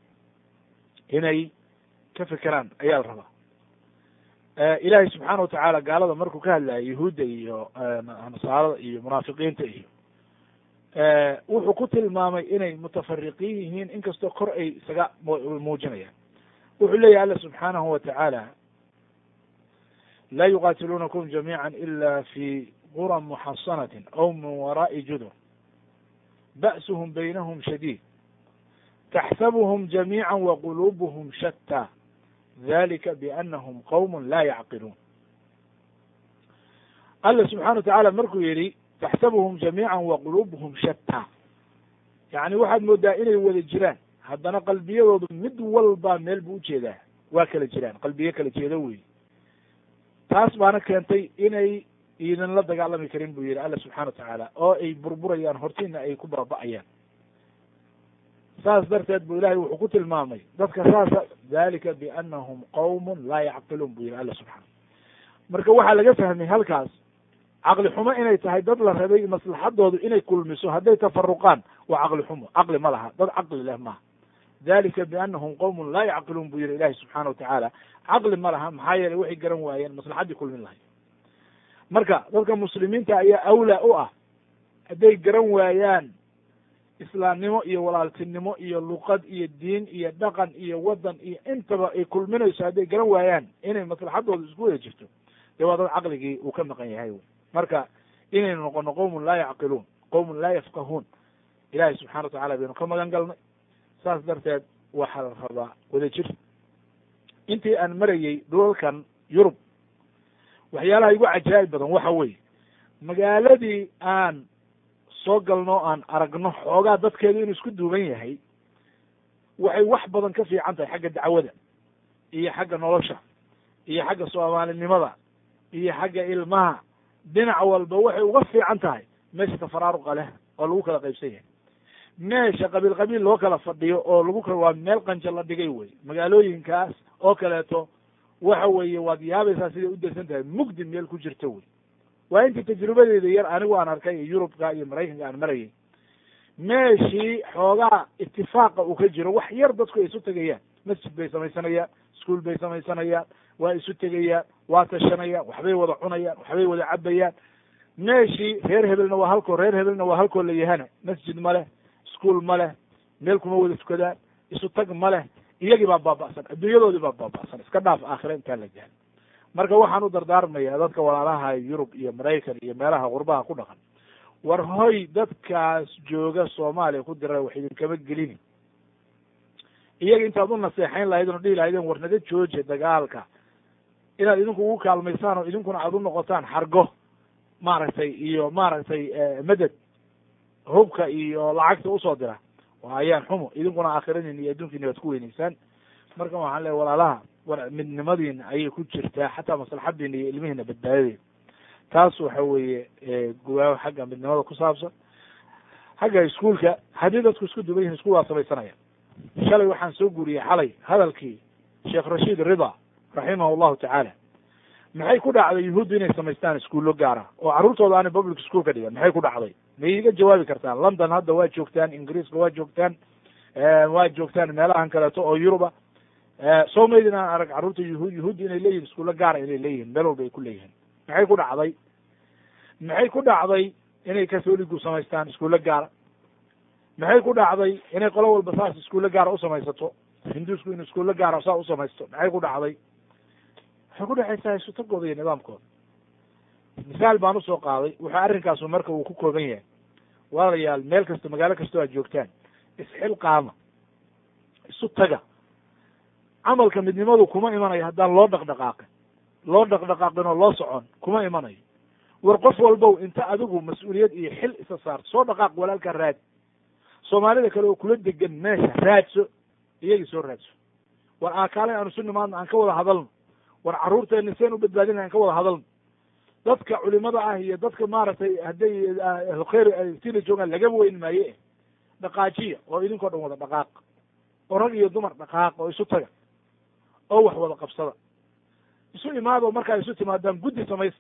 inay ka fikiraan ayaa la rabaa ilaahay subxaana watacaala gaalada markuu ka hadlaya yahuudda iyo nasaarada iyo munaafiqiinta iyo wuxuu ku tilmaamay inay mutafariqiin yihiin inkastoo kor ay isaga muujinayaan wuxuu leeyahy alla subxaanahu watacaala laa yuqatiluunakum jamiica ila fi quran muxasanatin aw min wara'i judur ba'suhum baynahum shadiid taxsabuhum jamiica waqulubuhum shataa dalika bianahum qowm laa yacqiluun alla subxana watacaala markuu yihi taxsabuhum jamiica waqulubuhum shataa yacni waxaad moodaa inay wada jiraan haddana qalbiyadoodu mid walba meel buu ujeedaa waa kala jiraan qalbiye kala jeedo wey taas baana keentay inay iidan la dagaalami karin buu yihi alla subxana wa tacaala oo ay burburayaan hortiina ay ku baaba'ayaan saas darteed bu ilahay wuxuu ku tilmaamay dadka saasa dalika bianahum qawmun laa yacqiluun buu yihi alla subxaana marka waxaa laga fahmay halkaas caqli xumo inay tahay dad la rabay maslaxadoodu inay kulmiso hadday tafaruqaan waa caqli xumo caqli ma laha dad caqli leh maaha dalika bianahum qawmun laa yacqiluun buu yihi ilahi subxaana watacaala caqli ma laha maxaa yeeley waxay garan waayeen maslaxaddii kulmin lahayd marka dadka muslimiinta ayaa awlaa u ah hadday garan waayaan islaamnimo iyo walaaltinimo iyo luqad iyo diin iyo dhaqan iyo waddan iyo intaba ay kulminayso hadday garan waayaan inay maslaxadooda isku wada jirto dee waa dad caqligii uu ka maqan yahay wy marka inaynu noqono qowmun laa yacqiluun qowmun laa yafqahuun ilahi subxana wa tacala baynu ka magan galnay saas darteed waxaa la rabaa wada jir intii aan marayey dhulalkan yurub waxyaalaha igu cajaa'ib badan waxa weeye magaaladii aan soo galno aan aragno xoogaa dadkeedu inuu isku duuban yahay waxay wax badan ka fiican tahay xagga dacwada iyo xagga nolosha iyo xagga soomaalinimada iyo xagga ilmaha dhinac walba waxay uga fiican tahay meesha tafaraaruqa leh oo lagu kala qaybsan yahay meesha qabiil qabiil loo kala fadhiyo oo lagu kala waa meel qanjo la dhigay wey magaalooyinkaas oo kaleeto waxa weeye waad yaabaysaa siday u dersan tahay mugdi meel ku jirto wey waa intii tajrubadeeda yar anigu aan arkay yurubka iyo maraykanka aan marayay meeshii xoogaa itifaaqa uu ka jiro wax yar dadku ay isu tegayaan masjid bay samaysanayaan iskuol bay samaysanayaan waa isu tegayaan waa tashanayaan waxbay wada cunayaan waxbay wada cabayaan meeshii reer hebelna waa halkoo reer hebelna waa halkoo la yahana masjid ma leh iskuol ma leh meel kuma wada tukadaan isu tag ma leh iyagii baa baaba'san adduunyadoodii baa baaba'san iska dhaaf aakhira intaan la gahan marka waxaan u dardaarmayaa dadka walaalaha yurub iyo maraykan iyo meelaha qurbaha ku dhaqan war hoy dadkaas jooga soomaaliya ku dira wax idinkama gelini iyaga intaad u naseexayn lahayd oo dhihi lahaydeen war naga jooja dagaalka inaad idinku ugu kaalmaysaan oo idinkuna aad u noqotaan xargo maaragtay iyo maaragtay maded hubka iyo lacagta usoo dira waa ayaan xumo idinkuna aakhiradiina iyo adduunkiina waad ku weyneysaan marka waxaan leeay walaalaha war midnimadiina ayay ku jirtaa xataa maslaxadiina iyo ilmihiina badbaadadeeda taas waxa weeye gubaaho xagga midnimada ku saabsan xagga iskuolka haddii dadku isku duban yihin iskuol waa samaysanaya shalay waxaan soo guuriyey xalay hadalkii sheekh rashiid rida raximah allahu tacaala maxay ku dhacday yuhuuddu inay samaystaan iskuullo gaara oo carruurtooda aanay public school ka dhigan maxay ku dhacday ma iiga jawaabi kartaan london hadda waa joogtaan ingiriiska waa joogtaan waa joogtaan meelahan kaleeto oo yuruba soo maydin aan arag carruurta yuhuud yuhuudda inay leeyihin iskuullo gaara inay leeyihin meel walba ay ku leeyihiin maxay ku dhacday maxay ku dhacday inay katholigu samaystaan iskuullo gaara maxay ku dhacday inay qolo walba saas iskuullo gaara usamaysato hinduusku inu iskuullo gaara saa usamaysto maxay ku dhacday waxay ku dhexaysaa isutagooda iyo nidaamkooda misaal baan usoo qaaday wuxuu arrinkaasu marka uu ku kooban yahay walaalayaal meel kasta magaalo kastoo aad joogtaan isxilqaama isu taga camalka midnimadu kuma imanayo haddaan loo dhaqdhaqaaqin loo dhaqdhaqaaqin oo loo socon kuma imanayo war qof walbow inta adigu mas-uuliyad iyo xil isa saarto soo dhaqaaq walaalka raad soomaalida kale oo kula degan meesha raadso iyagii soo raadso war aakaale aanu su nimaadno aan ka wada hadalno war carruurteena seen u badbaadina aan ka wada hadalno dadka culimada ah iyo dadka maaragtay hadday khayr sila joogaan lagaba weyn maaye dhaqaajiya oo idinkoo dhan wada dhaqaaq oo rag iyo dumar dhaqaaq oo isu taga oo wax wada qabsada isu imaado markaa isu timaadaan guddi samaysta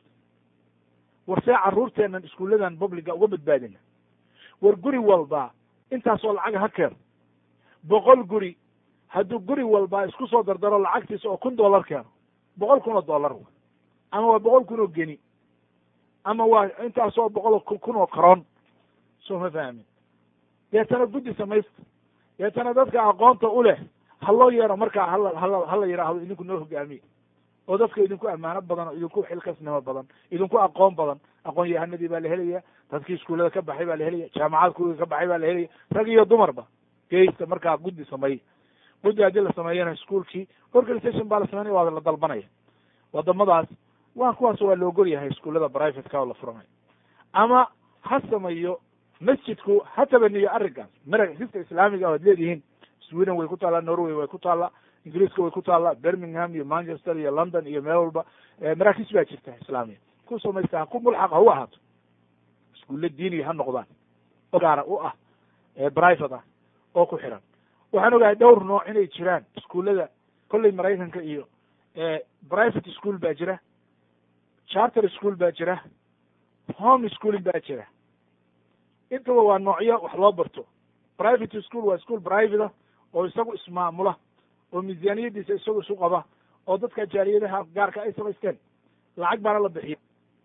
war see carruurteenan iskuulladan publica uga badbaadina war guri walba intaasoo lacaga ha keeno boqol guri hadduu guri walba isku soo dardaro lacagtiisa oo kun dollar keeno boqol kun oo dollar w ama waa boqol kun oo geni ama waa intaasoo boqol kun oo karoon soo ma fahmin deetana guddi samaysta deetana dadka aqoonta u leh ha loo yeero markaa hala hala hala yidhaahdo idinku noo hogaamiye oo dadka idinku ammaano badan oo idinku xilkasnimo badan idinku aqoon badan aqoon yahanadii baa la helaya dadkii iskuullada ka baxay baa la helaya jaamacad kuriga ka baxay baa la helaya rag iyo dumarba geysta markaa guddi sameey guddi haddii la sameeyana iskuolkii organisation baa la sameynaya waa la dalbanaya wadamadaas waa kuwaas waa la ogol yahay iskuullada privateka oo la furanayo ama ha sameeyo masjidku ha tabaniyo arrinkaas marag xiska islaamiga o ad leedihiin sweden way ku taallaa norway way ku taallaa ingiriiska way ku taallaa birmingham iyo manchester iyo london iyo meel walba maraakiis baa jirta islaamiya ku samaysta ha ku mulxaq ha u ahaato iskuulle diiniya ha noqdaan oo gaara u ah private ah oo ku xiran waxaan ogahay dhowr nooc inay jiraan iskuullada kolley maraykanka iyo private school baa jira charter school baa jira home schooling baa jira intaba waa noocyo wax loo barto private school waa school private ah oo isagu ismaamula oo miisaaniyadiisa isagu isu qaba oo dadka jaaliyadaha gaarka ay samaysteen lacag baana la bixiya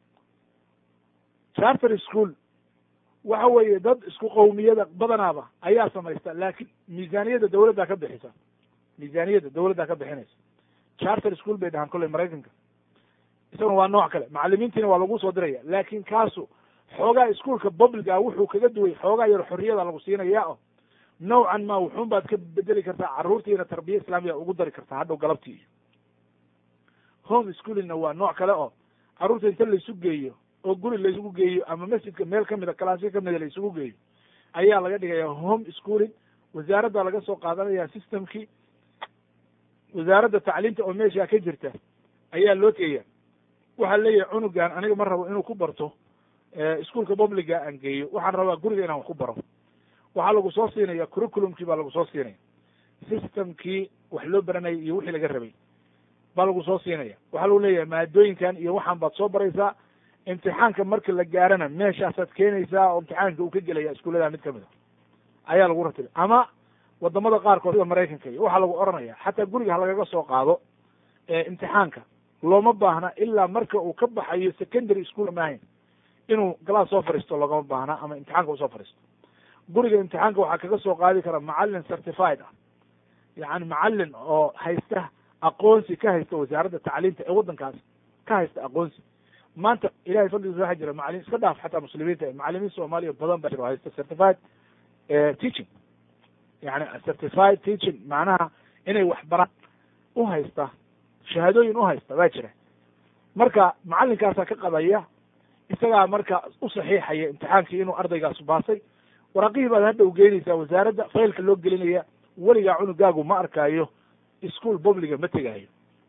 charter school waxa weeye dad isku qowmiyada badanaaba ayaa samaysta laakiin miisaaniyadda dawladdaa ka bixisa miisaaniyadda dawladdaa ka bixinaysa charter school bay dhahaan kolley maraykanka isaguna waa nooc kale macalimiintiina waa lagu soo diraya laakin kaasu xoogaa iskuolka publica wuxuu kaga duway xoogaa yar xorriyada lagu siinaya o nawcan ma wuxuun baad ka bedeli kartaa carruurtiina tarbiya islaamiya ugu dari kartaa hadhow galabtii iyo home schoolingna waa nooc kale oo carruurta inta laysu geeyo oo guri laysugu geeyo ama masjidka meel kamida kalaasyo kamida laysugu geeyo ayaa laga dhigaya home schooling wasaaradda laga soo qaadanaya systemkii wasaaradda tacliimta oo meeshaa ka jirta ayaa loo teeya waxaa leeyahay cunugan aniga ma rabo inuu ku barto iskuolka publica aan geeyo waxaan rabaa guriga inaan wax ku baro waxaa lagu soo siinaya curriculumkii baa lagu soo siinaya systemkii wax loo baranayay iyo wixii laga rabay baa lagu soo siinaya waxaa lagu leeyahay maadooyinkan iyo waxaan baad soo baraysaa imtixaanka marka la gaarana meeshaasaad keenaysaa oo imtixaanka uu ka gelaya iskuullada mid kamid a ayaa lagu ratibay ama wadamada qaarkood sida maraykanka iyo waxaa lagu oranaya xataa guriga ha lagaga soo qaado imtixaanka looma baahna ilaa marka uu ka baxayo secondary school maahayn inuu galaas soo fariisto loogama baahna ama imtixaanka usoo fariisto guriga imtixaanka waxaa kaga soo qaadi kara macalin certified ah yani macalin oo haysta aqoonsi ka haysta wasaaradda tacliimta ee waddankaas ka haysta aqoonsi maanta ilahay fadligiisa waxaa jira macalimiin iska dhaaf xataa muslimiinta macalimiin soomaaliya badan baa jira oo haysta certified teaching yani certified teaching macnaha inay wax baraan u haysta shahaadooyin u haysta baa jira marka macalinkaasaa ka qabaya isagaa marka u saxiixaya imtixaankii inuu ardaygaas baasay waraaqihii baad hadda u geynaysaa wasaaradda faylka loo gelinaya weligaa cunugaagu ma arkaayo ischool publiga ma tegaayo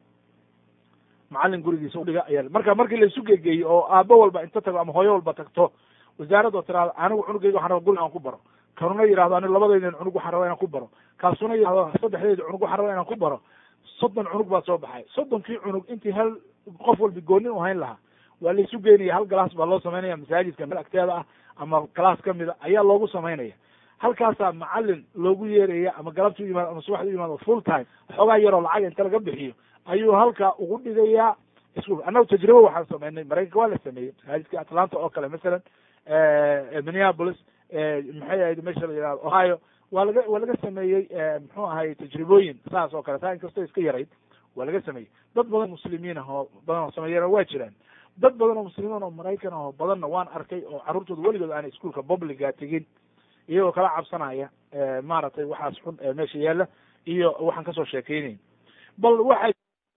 macalin gurigiisa udhiga ayaa marka markii laisu gegeeyo oo aabo walba inta tago ama hooyo walba tagto wasaaradoo tiraado anigu cunugayga waxaan raba guriga aan ku baro kanuna yihahdo ani labadaydan cunug waxaan rabaa inaan ku baro kaasuna yihahdo saddexdayda cunug waxaan rabaa inaan ku baro soddon cunug baa soo baxay soddonkii cunug intii hal qof walba goonin u hayn lahaa waa laisu geynaya hal galaas baa loo samaynaya masaajidka meel agteeda ah ama galaas kamida ayaa loogu samaynaya halkaasaa macalin loogu yeeraya ama galabta u yimaado ama subaxda u yimaado full time xoogaa yaroo lacag inta laga bixiyo ayuu halkaa ugu dhigayaa iskuol annagu tajribo waxaan sameynay maraykanka waa la sameeyey masaajidka atlanta oo kale masalan minneapolis maxay ahayd meesha la yihahdo ohio waa laga waa laga sameeyey muxuu ahay tajribooyin saas oo kale taa inkastoo iska yarayd waa laga sameeyey dad badan muslimiin ah oo badan oo sameeyana waa jiraan dad badan oo muslimiin oo maraykan ah oo badanna waan arkay oo carruurtooda weligood aanay iskuolka publiga tegin iyagoo kala cabsanaya maaragtay waxaas xun ee meesha yaalla iyo waxaan kasoo sheekeynayn bal waxaa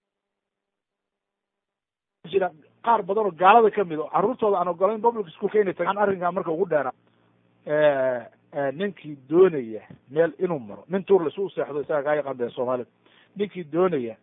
jira qaar badan oo gaalada kamid oo carruurtooda aan ogolayn public schoolka inay tagaan arrinkaa marka ugu dheeraa ninkii doonaya meel inuu maro nin tuur la isu seexdo isaga kaa yaqaan bee soomaalida ninkii doonaya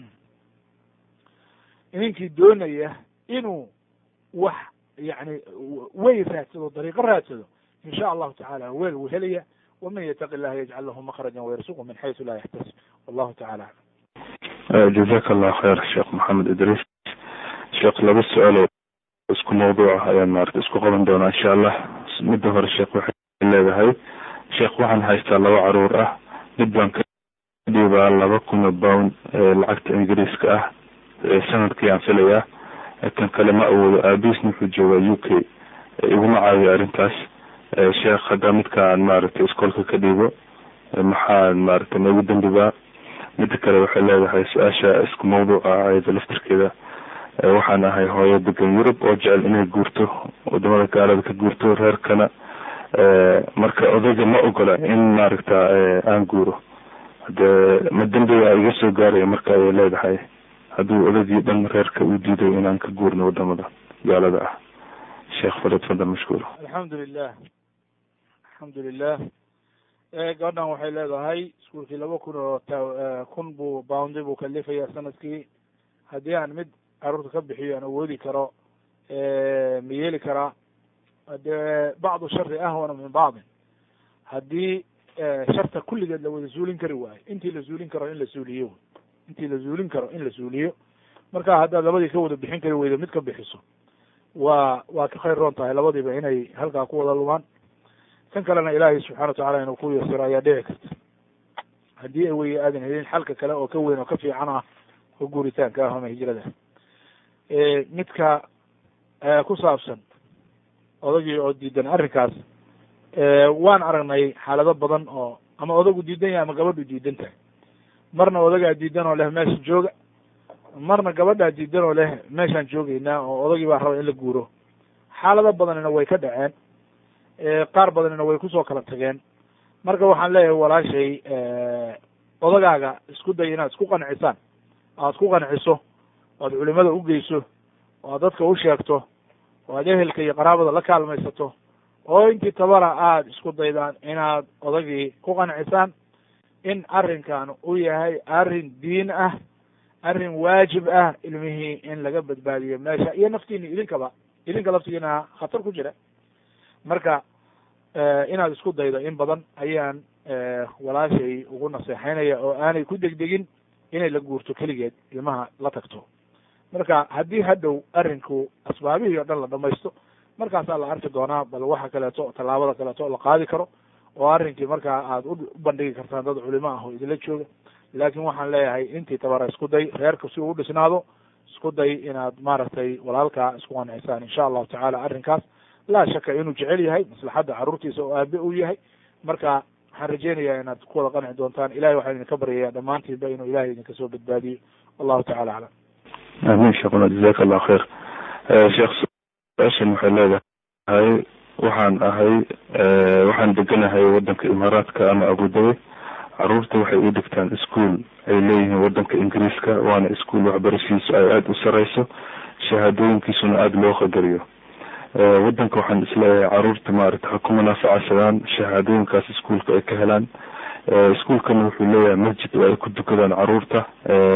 ninkii doonaya inuu wax yani wey raadsado dariiqo raadsado in sha allahu tacala weel wuu helaya waman yataqi illaha yajcal lahu makraja wayarsuqu min xaysu laa yaxtasib wallahu tacala aclam jazaka allah khayr sheekh maxamed idriis sheekh laba su-aalo isku mawduuca ayaan maarata isku qaban doonaa insha allah midda hore sheekh waxay leedahay sheekh waxaan haystaa laba caruur ah mid baan ka dhiibaa laba kun oo pound lacagta ingiriiska ah sanadkii aan filayaa kan kale ma awoodo aabiisna wuxuu joogaa u k iguma caawiyo arrintaas sheekh haddaa midkaan maaragtay iskoolka ka dhiibo maxaa maaragtay noogu dambibaa midda kale waxay leedahay su-aasha isku mawduuca ayada laftirkeeda waxaan ahay hooyo degan yurub oo jecel inay guurto wadamada gaalada ka guurto reerkana marka odayga ma ogola in maaragta aan guuro hade ma dembiga iga soo gaaraya marka ayay leedahay hadduu odaygii dhan reerka uu diiday inaan ka guurno wadamada gaalada ah sheekh faled fadal mashkuur alxamdu lilah alxamdu lilah gabadhan waxay leedahay iskuolkii laba kun oo t kun buu boundy buu kalifaya sanadkii haddii aan mid caruurta ka bixiyo aan awoodi karo ma yeeli karaa dee bacdu shari ahwana min bacdin haddii sharta kulligeed la wada zuulin kari waayo intii la zuulin karo in la suuliyo intii la zuulin karo in la suuliyo marka haddaad labadii ka wada bixin kari weydo mid ka bixiso waa waa ka khayr roon tahay labadiiba inay halkaa ku wada lumaan kan kalena ilaahay subxana watacala inuu ku yasiro ayaa dhici karta haddii ay wey aadan helin xalka kale oo ka weyn oo ka fiican ah oo guuritaanka ah ama hijrada midka ku saabsan odagii oo diidan arrinkaas waan aragnay xaalado badan oo ama odagu diidan yahay ama gabadhu diidan tahay marna odagaa diidan oo leh meesha jooga marna gabadhaa diidan oo leh meeshaan joogeynaa oo odagii baa raba in la guuro xaalado badanina way ka dhaceen qaar badanina way kusoo kala tageen marka waxaan leeyahay walaashay odagaaga isku day inaad isku qancisaan aad ku qanciso o aad culimada ugeyso oo aad dadka u sheegto oo aad ehelka iyo qaraabada la kaalmaysato oo intii tabara aada isku daydaan inaad odagii ku qancisaan in arrinkan uu yahay arrin diin ah arrin waajib ah ilmihii in laga badbaadiyo meesha iyo naftiini idinkaba idinka laftigiina khatar ku jira marka inaad isku daydo in badan ayaan walaashay ugu naseexeynaya oo aanay ku degdegin inay la guurto keligeed ilmaha la tagto marka haddii hadhow arrinku asbaabihii o dhan la dhamaysto markaasaa la arki doonaa bal waxa kaleeto tallaabada kaleeto la qaadi karo oo arrinkii markaa aad u bandhigi kartaan dad culimo ah oo idinla jooga laakin waxaan leeyahay intii tabara isku day reerka si uu u dhisnaado isku day inaad maaragtay walaalkaa isku qancisaan insha allahu tacaala arrinkaas laa shaka inuu jecel yahay maslaxadda carruurtiisa oo aabe uu yahay marka waxaan rajeynayaa inaad ku wada qanci doontaan ilahay waxaan idinka baryaya dhammaantiinba inuu ilahay idinka soo badbaadiyo wallahu tacala aclam amin sheekuna jazaka allah khayr sheekh su-aashan waxay leedahay waxaan ahay waxaan deganahay wadanka imaaraadka ama abudabi caruurta waxay u dhigtaan ischool ay leeyihiin wadanka ingiriiska waana ischool waxbarashiisu ay aada u sareyso shahaadooyinkiisuna aada loo qadariyo wadanka waxaan isleeyahay caruurta maarata ha ku munaafacasadaan shahaadooyinkaas iskuolka ay ka helaan iskuolkana wuxuu leeyahay masjid oo ay ku dukadaan caruurta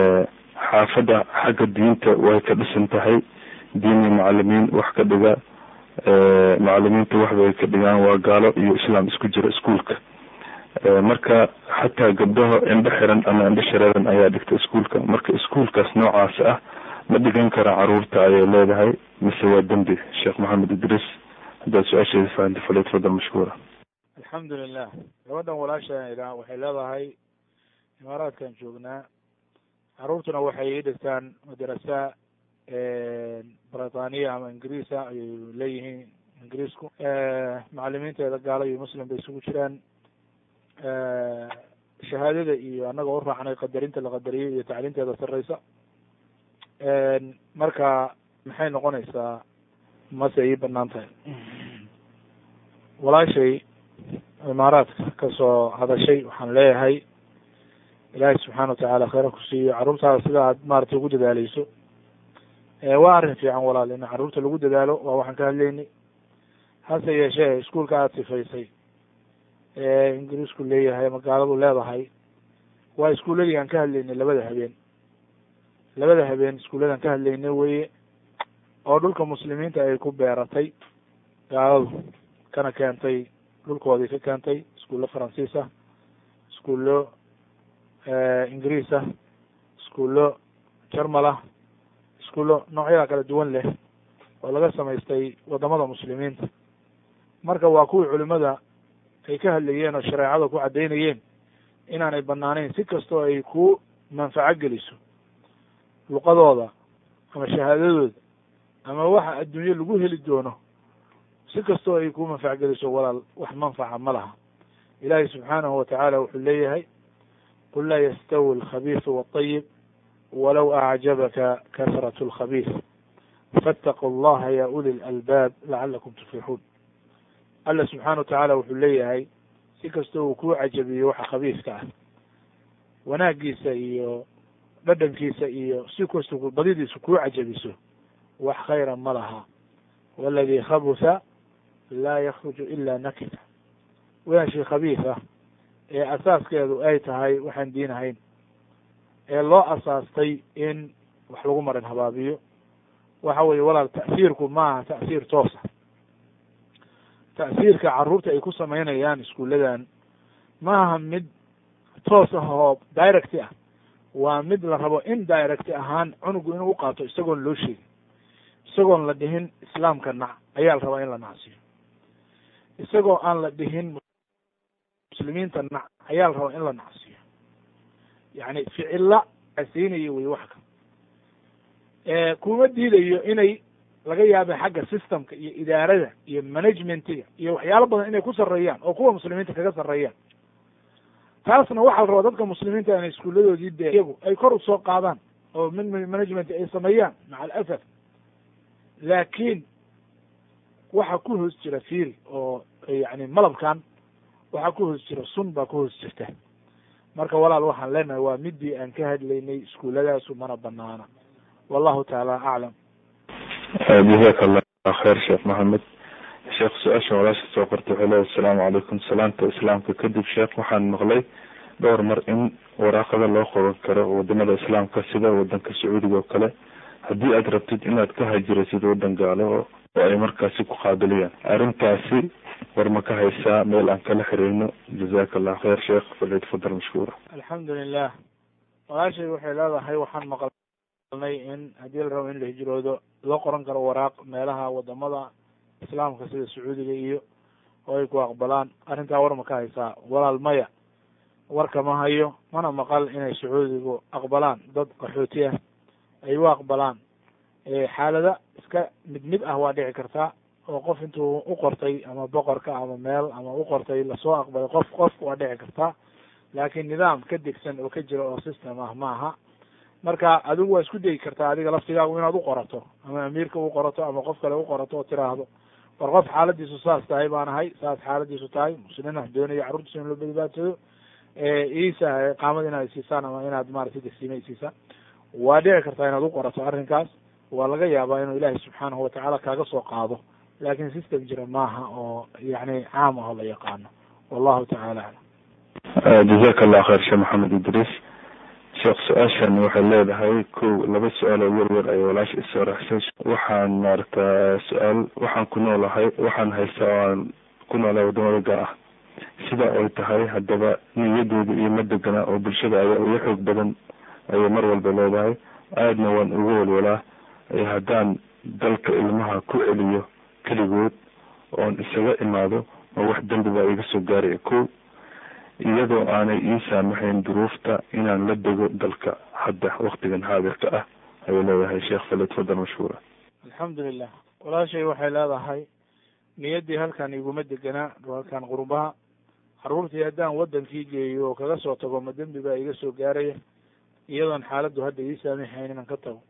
xaafadda xagga diinta way ka dhisan tahay diin iyo macalimiin wax ka dhiga macalimiinta waxbay ka dhigaan waa gaalo iyo islaam isku jira iskuolka marka xataa gabdhaho indho xiran ama indho shareeran ayaa dhigta iskuolka marka iskuolkaas noocaas ah ma dhigan kara caruurta ayay leedahay mise waa dembi sheekh maxamed idriis haddaad su-aasheeda fahamta falyatfadal mashkuura alxamdu lilah gabadhan walaasha waxay leedahay imaaraadkan joognaa caruurtuna waxay dhigtaan madarasa britaniya ama ingiriisa ayay leeyihiin ingiriisku macalimiinteeda gaalo iyo muslim bay isugu jiraan shahaadada iyo annaga u raacnay qadarinta la qadariyay iyo tacliinteeda sareysa marka maxay noqonaysaa mase ii banaan tahay walaashay imaaraadka kasoo hadashay waxaan leeyahay ilaahay subxaana watacaala khayra ku siiyo carruurtaada sida aad maaragtay ugu dadaaleyso waa arrin fiican walaal in carruurta lagu dadaalo waa waxaan ka hadlaynay hase yeeshee iskuolka aada sifaysay ingiriisku leeyahay ama gaaladu leedahay waa iskuuladii aan ka hadlaynay labada habeen labada habeen iskuulladan ka hadlaynay weye oo dhulka muslimiinta ay ku beeratay gaaladu kana keentay dhulkoodii ka keentay iskuullo faransiis ah iskuullo ingiriis ah iskuullo jarmal ah iskuullo noocyada kala duwan leh oo laga samaystay wadamada muslimiinta marka waa kuwii culimada ay ka hadlayeen oo shareecada ku caddaynayeen inaanay banaanayn si kastoo ay ku manfaco geliso luqadooda ama shahaadadooda ama waxa adduunye lagu heli doono si kastoo ay ku manfac geliso walaal wax manfaca ma laha ilaahay subxaanahu watacaala wuxuu leeyahay qul laa yastawi alkhabiisu walطayib walow acjabaka kasrat اlkhabiis faاtaquu allaha ya uli lalbaab lacalakum tuflixuun alla subxaana watacaala wuxuu leeyahay si kastoo uu kuu cajabiyo waxa khabiiska ah wanaagiisa iyo dhadhankiisa iyo si kastoo badidiisu kuu cajabiso wax khayra ma laha waladii khabutha laa yakruju ila nakida wixii khabiis ah ee asaaskeedu ay tahay waxaan diin ahayn ee loo asaastay in wax lagu marin habaabiyo waxa weeye walaal ta'siirku maaha ta'siir toosa ta'siirka carruurta ay ku samaynayaan iskuulladan maaha mid toos ah oo direct ah waa mid la rabo in direct ahaan cunugu inuu uqaato isagoon loo sheegin isagoon la dhihin islaamka nac ayaa la rabaa in la nacsiyo isagoo aan la dhihin muslimiinta nac ayaa la rabaa in la nacsiyo yacni ficilla asiinayo wey wax ka kuma diidayo inay laga yaaba xagga systemka iyo idaarada iyo managementiga iyo waxyaalo badan inay ku sarreeyaan oo kuwa muslimiinta kaga sarreeyaan taasna waxaa la rabaa dadka muslimiinta inay iskuuladoodii de iyagu ay kor usoo qaadaan oo min management ay sameeyaan maca alasaf laakiin waxa ku hoos jira fiil oo yani malabkan waxaa ku hoos jira sun baa ku hoos jirta marka walaal waxaan leenahay waa midii aan ka hadlaynay iskuuladaasu mana banaana wallahu taala aclam jazaka allah khayr sheekh maxamed sheekh su-aasha walaasha soo qortay waxay leedahay asalaamu calaykum salaanta islaamka kadib sheekh waxaan maqlay dhowr mar in waraaqada loo qoran karo wadamada islaamka sida wadanka sacuudiga oo kale haddii aad rabtid inaad ka hajiraysid wadan gaalo oo ay markaasi ku qaabiliyaan arrintaasi war ma ka haysaa meel aan kala xiriirno jazaka allah khayr sheekh falyatafadal mashkuura alxamdu lilah walaashay waxay leedahay waxaan maqalnay in haddii la rabo in la hijroodo loo qoran karo waraaq meelaha wadamada islaamka sida sacuudiga iyo oo ay ku aqbalaan arrintaa war ma ka haysaa walaal maya warka ma hayo mana maqal inay sacuudigu aqbalaan dad qaxooti ah ay u aqbalaan xaalada iska mid mid ah waa dhici kartaa oo qof intuu u qortay ama boqorka ama meel ama u qortay lasoo aqbalay qof qof waa dhici kartaa laakiin nidaam ka degsan oo ka jira oo system ah ma aha marka adigu waa isku dayi kartaa adiga laftigaagu inaad u qorato ama amiirka u qorato ama qof kale u qorato oo tiraahdo war qof xaaladiisu saas tahay baan ahay saas xaaladiisu tahay muslimiin wax doonaya carruurtiisa in loo badbaadsado isa qaamada inaad siisaan ama inaad maratay degsiima isiisaan waa dhici kartaa inaad u qorato arrinkaas waa laga yaabaa inuu ilaahay subxaanahu watacaala kaaga soo qaado laakin system jira maaha oo yani caam ah oo la yaqaano wallahu tacaala aclam jazaka allah khayr sheekh maxamed idriis sheekh su-aashan waxay leedahay kow laba su-aal oo yaryar ay walaasha isoo raxsay waxaan maarata su-aal waxaan ku noolahay waxaan haystaa oo aan ku noolahay wadamada gaar ah sida ay tahay haddaba niyadooda iyo madegana oo bulshada ayaa uga xoog badan ayay mar walba leedahay aadna waan uga walwalaa haddaan dalka ilmaha ku celiyo keligood oon isaga imaado oo wax dembi baa iga soo gaaraya ko iyadoo aanay ii saamaxayn duruufta inaan la dego dalka hadda waktigan haadirka ah ayay leedahay sheekh falyatfadal mashhuura alxamdulilah walaashay waxay leedahay niyaddii halkan iguma deganaa halkan qurbaha carruurtii haddaan wadankii geeyo oo kaga soo tago ma dembi baa iga soo gaaraya iyadoon xaaladdu hadda ii saamaxayn inaan ka tago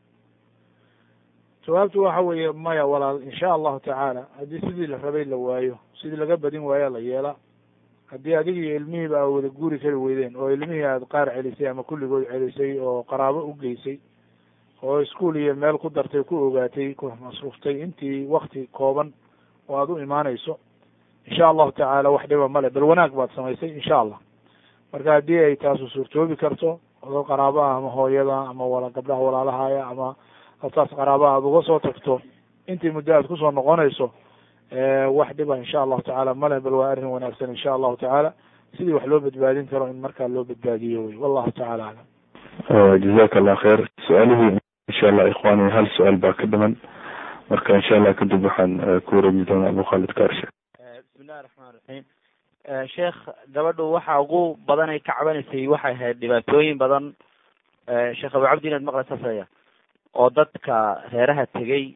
jawaabtu waxa weeye maya walaal insha allahu tacaala haddii sidii la rabay la waayo sidii laga badin waayaa la yeelaa haddii adiga iyo ilmihiiba aa wada guuri kari weydeen oo ilmihii aad qaar celisay ama kulligood celisay oo qaraabo u geysay oo iskuol iyo meel ku dartay ku ogaatay ku masruuftay intii wakti kooban oo aad u imaanayso insha allahu tacaala wax dhiba male bal wanaag baad samaysay insha allah marka haddii ay taasu suurtoobi karto oo qaraabo ah ama hooyada ama wala gabdhaha walaalahaya ama haltaas qaraaba aad uga soo tagto intii muddo aad kusoo noqonayso wax dhiba insha allahu tacala male bal waa arrin wanaagsan insha allahu tacaala sidii wax loo badbaadin karo in markaa loo badbaadiyo wey wallahu tacala aclam jazaka allah khayr su-aalihii insha allah ikhwani hal su-aal baa ka dhiman marka insha allah kadib waxaan ku wareeji doonaa abu khalid kaarshe bismillahi raxmaan raxiim sheekh gabadhu waxa ugu badan ay ka cabanaysay waxay ahayd dhibaatooyin badan sheekh abu cabdi inaad maqlaysasaya oo dadka reeraha tegey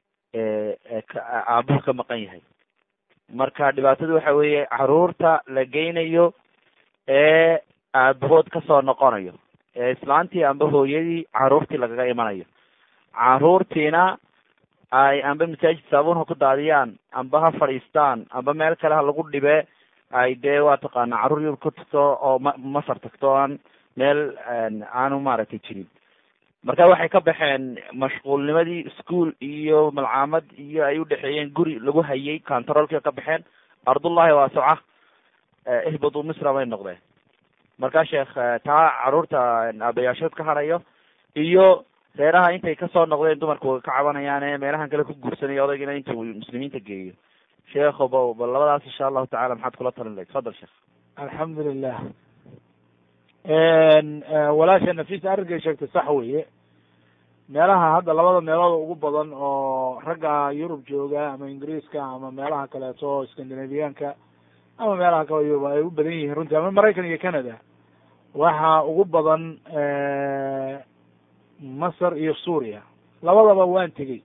aabuhu ka maqan yahay marka dhibaatadu waxa weeye caruurta la geynayo ee aabahood kasoo noqonayo ee islaantii amba hooyadii caruurtii lagaga imanayo caruurtiina ay amba masaajid saabuun ha ku daadiyaan amba ha fadhiistaan amba meel kale ha lagu dhibe ay dee waa taqaana carruur yur ku tagto oo ma masar tagto aan meel aanu maaragtay jirin marka waxay ka baxeen mashquulnimadii ischool iyo malcaamad iyo ay udhexeeyeen guri lagu hayay controlka ka baxeen ardullahi waasoca ihbadu misra bay noqdeen marka sheekh taa caruurta aabayaashood ka harayo iyo reeraha intay kasoo noqdeen dumarku ka cabanayaan ee meelahan kale ku guursanaya odaygina intuu muslimiinta geeyo sheekho ba bal labadaas insha allahu tacala maxaad kula talin lahayd fadal sheekh alxamdulilah walaasha nafisa arrinkay sheegtay sax weye meelaha hadda labada meelood ugu badan oo ragga yurub jooga ama ingiriiska ama meelaha kaleeto scandinavianka ama meelaha kale yurub ay u badan yihiin runtii ama maraykan iyo canada waxa ugu badan masar iyo suuriya labadaba waan tegey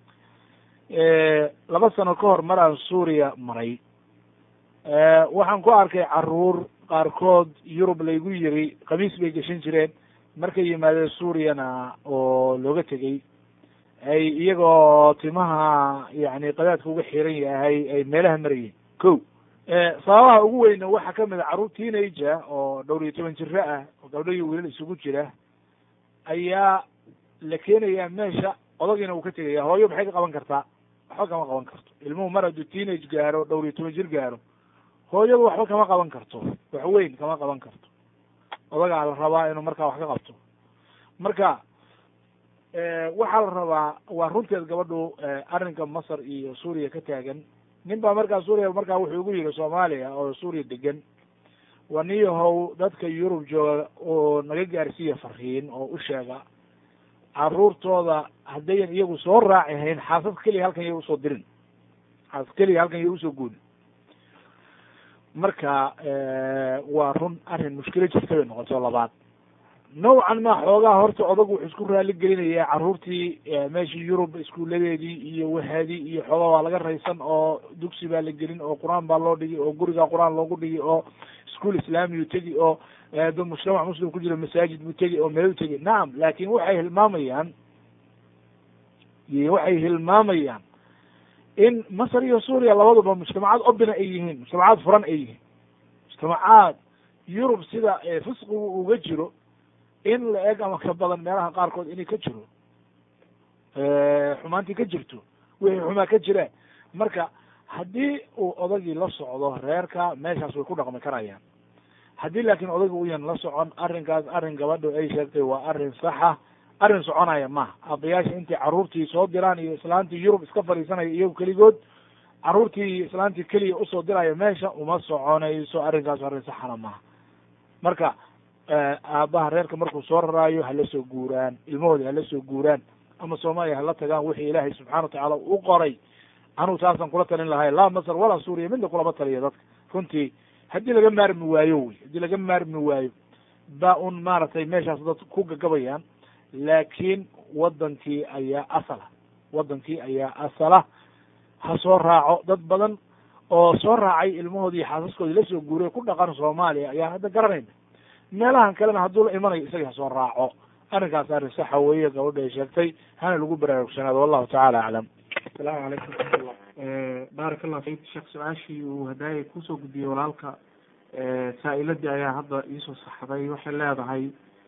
laba sano ka hor mar aan suuriya maray waxaan ku arkay caruur qaarkood yurub laygu yiri khamiis bay geshan jireen markay yimaadeen suuriyana oo looga tegey ay iyagoo timaha yani qadaadka uga xiran yahay ay meelaha marayeen ko sababaha ugu weyna waxaa kamid a carruur teenager oo dhowr iyo toban jiro ah oo gabdho iyo wiilal isugu jira ayaa la keenayaa meesha odagiina uu ka tegaya hooyo maxay ka qaban kartaa waxba kama qaban karto ilmuhu mar hadduu teenage gaaro dhowr iyo toban jir gaaro hooyadu waxba kama qaban karto wax weyn kama qaban karto odagaa la rabaa inuu markaa wax ka qabto marka waxaa la rabaa waa runteed gabadhu arrinka masar iyo suuriya ka taagan nin baa markaa suuriya markaa wuxuu igu yihi soomaaliya oo suuriya degan waa nin yahow dadka yurub jooga oo naga gaarsiiya fariin oo u sheega caruurtooda haddayan iyagu soo raaci hayn xaasad keliya halkan iya usoo dirin xaasad keliya halkan iya usoo guudin marka waa run arrin mushkilo jirta bay noqoto labaad nawcan ma xoogaa horta odagu wuxuu isku raali gelinayaa carruurtii meeshii yurub iskuuladeedii iyo wahaadii iyo xoogaa waa laga raysan oo dugsi baa la gelin oo qur-aan baa loo dhigi oo guriga qur-aan loogu dhigi oo ischool islaamiyuu tegi oo dad mujtamac muslim ku jiro masaajid buu tegi oo meel u tegi nacam laakin waxay hilmaamayaan waxay hilmaamayaan in masar iyo suuriya labaduba mujtamacaad obina ay yihiin mujtamacaad furan ay yihiin mujtamacaad yurub sida fisqigu uga jiro in la eg ama ka badan meelaha qaarkood inay ka jiro xumaantii ka jirto wixii xumaa ka jiraan marka haddii uu odagii la socdo reerka meeshaas way ku dhaqmi karayaan haddii laakiin odagii uyan la socon arrinkaas arrin gabadho ay sheegtay waa arrin saxa arrin soconaya maha aabayaasha intay carruurtii soo diraan iyo islaantii yurub iska fadhiisanaya iyagu keligood carruurtii iyo islaantii keliya usoo diraya meesha uma soconayso arrinkaas arrin saxana maha marka aabaha reerka markuu soo raraayo hala soo guuraan ilmahoodi hala soo guuraan ama soomaaliya hala tagaan wixii ilaahay subxana watacaala u qoray anuu taasaan kula talin lahay laa masar walaa suuriya midna kulama taliya dadka runtii haddii laga maarmi waayo wey haddii laga maarmi waayo ba un maaragtay meeshaas dad ku gagabayaan laakiin wadankii ayaa asala wadankii ayaa asala ha soo raaco dad badan oo soo raacay ilmahoodii iyo xaasaskoodii lasoo guuray ku dhaqan soomaaliya ayaa hadda garanayna meelahan kalena hadduu la imanayo isaga ha soo raaco arrinkaas arrin saxa weeye gabadha ay sheegtay hana lagu baraarugsanaado wallahu tacala aclam asalaamu calaykum raxmatullah baarak allah fik sheekh su-aashii uu hadaayay kusoo gudbiyey walaalka saa-iladii ayaa hadda iisoo saxday waxay leedahay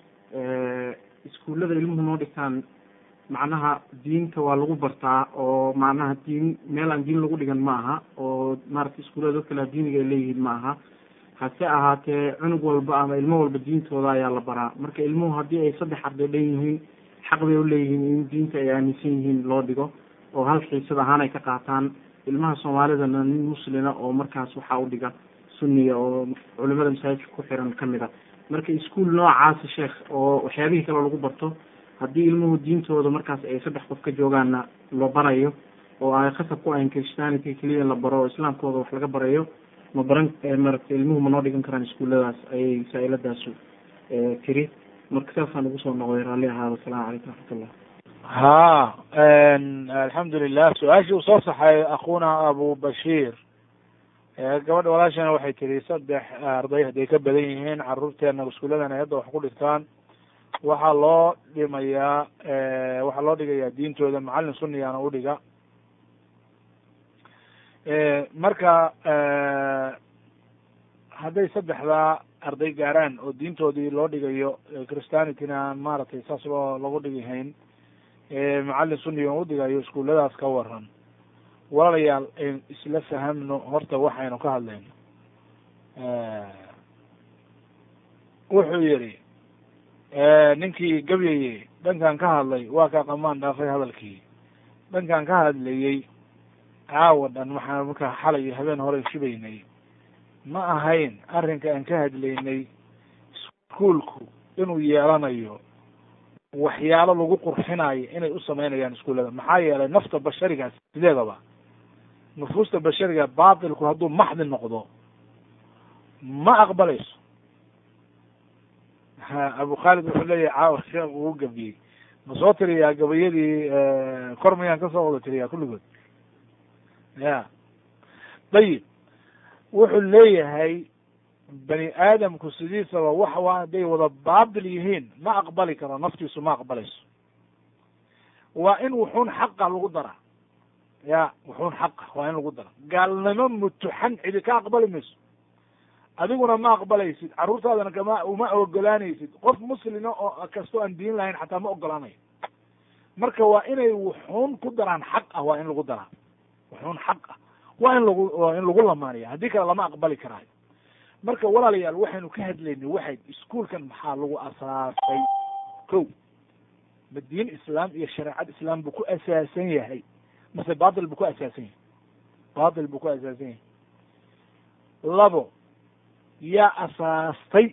iskuullada ilmuhu noo dhigtaan macnaha diinta waa lagu bartaa oo macnaha diin meel aan diin lagu dhigan ma aha oo maaragtay iskuullada dad kale diiniga ay leeyihiin ma aha hase ahaatee cunug walba ama ilmo walba diintooda ayaa la baraa marka ilmuhu haddii ay saddex arday dhan yihiin xaq bay uleeyihiin in diinta ay aaminsan yihiin loo dhigo oo hal xiisad ahaan ay ka qaataan ilmaha soomaalidana nin muslina oo markaas waxaa u dhiga sunniga oo culimada masaajidka ku xiran kamid a marka iskuol noocaasi sheekh oo waxyaabihii kale lagu barto haddii ilmuhu diintooda markaas ay saddex qof ka joogaanna la barayo oo ay khasab ku ahayn christianity keliya la baro oo islaamkooda wax laga barayo ma baran maaragtay ilmuhu ma noo dhigan karaan iskuulladaas ayay saa-iladaasu tiri marka saasaan ugu soo noqday raalli ahaada asalaamu calaykum raxmatullah ha alxamdulilah su-aashii uu soo saxay akuna abu bashiir gabadha walaashana waxay tiri saddex arday hadday ka badan yihiin caruurteena iskuulladan ay hadda wax ku dhigtaan waxaa loo dhimayaa waxaa loo dhigayaa diintooda macallin sunnigaana udhiga marka hadday saddexdaa arday gaaraan oo diintoodii loo dhigayo christianityna maaragtay saas loo lagu dhigi hayn macallin sunniga u dhigayo iskuulladaas ka waran walaalayaal ayn isla fahamno horta waxaynu ka hadlayno wuxuu yidhi ninkii gabyayey dhankan ka hadlay waa kaa qamaan dhaafay hadalkii dhankan ka hadlayey caawa dhan waxaan markaa xalay habeen hore shubaynay ma ahayn arrinka aan ka hadlaynay iskuolku inuu yeelanayo waxyaalo lagu qurxinayo inay u samaynayaan iskuullada maxaa yeelay nafta basharigaas sideedaba nufuusta bashariga baatilku hadduu maxdi noqdo ma aqbalayso ha abu khaalid wuxuu leeyahay caawa sheekh uu gabiyey ma soo tiriyaa gabayadii kor mayaan kasoo wada tiriyaa kulligood ya dayib wuxuu leeyahay bani aadamku sidiisaba wax waa hadday wada baatil yihiin ma aqbali karo naftiisu ma aqbalayso waa in wuxuun xaqa lagu daraa ya wuxuun xaqa waa in lagu dara gaalnimo mutuxan cidi ka aqbali mayso adiguna ma aqbalaysid carruurtaadana kama uma ogolaanaysid qof muslima oo kastoo aan diin lahayn xataa ma ogolaanayo marka waa inay wuxuun ku daraan xaq ah waa in lagu daraa wuxuun xaq ah waa in lagu waa in lagu lamaanaya haddii kale lama aqbali karaayo marka walaalayaal waxaynu ka hadlaynay waxay iskuolkan maxaa lagu asaasay ko ma diin islaam iyo shareecad islaam buu ku asaasan yahay mase batil buu ku asaasan yahay batil buu ku asaasan yahay labo yaa asaastay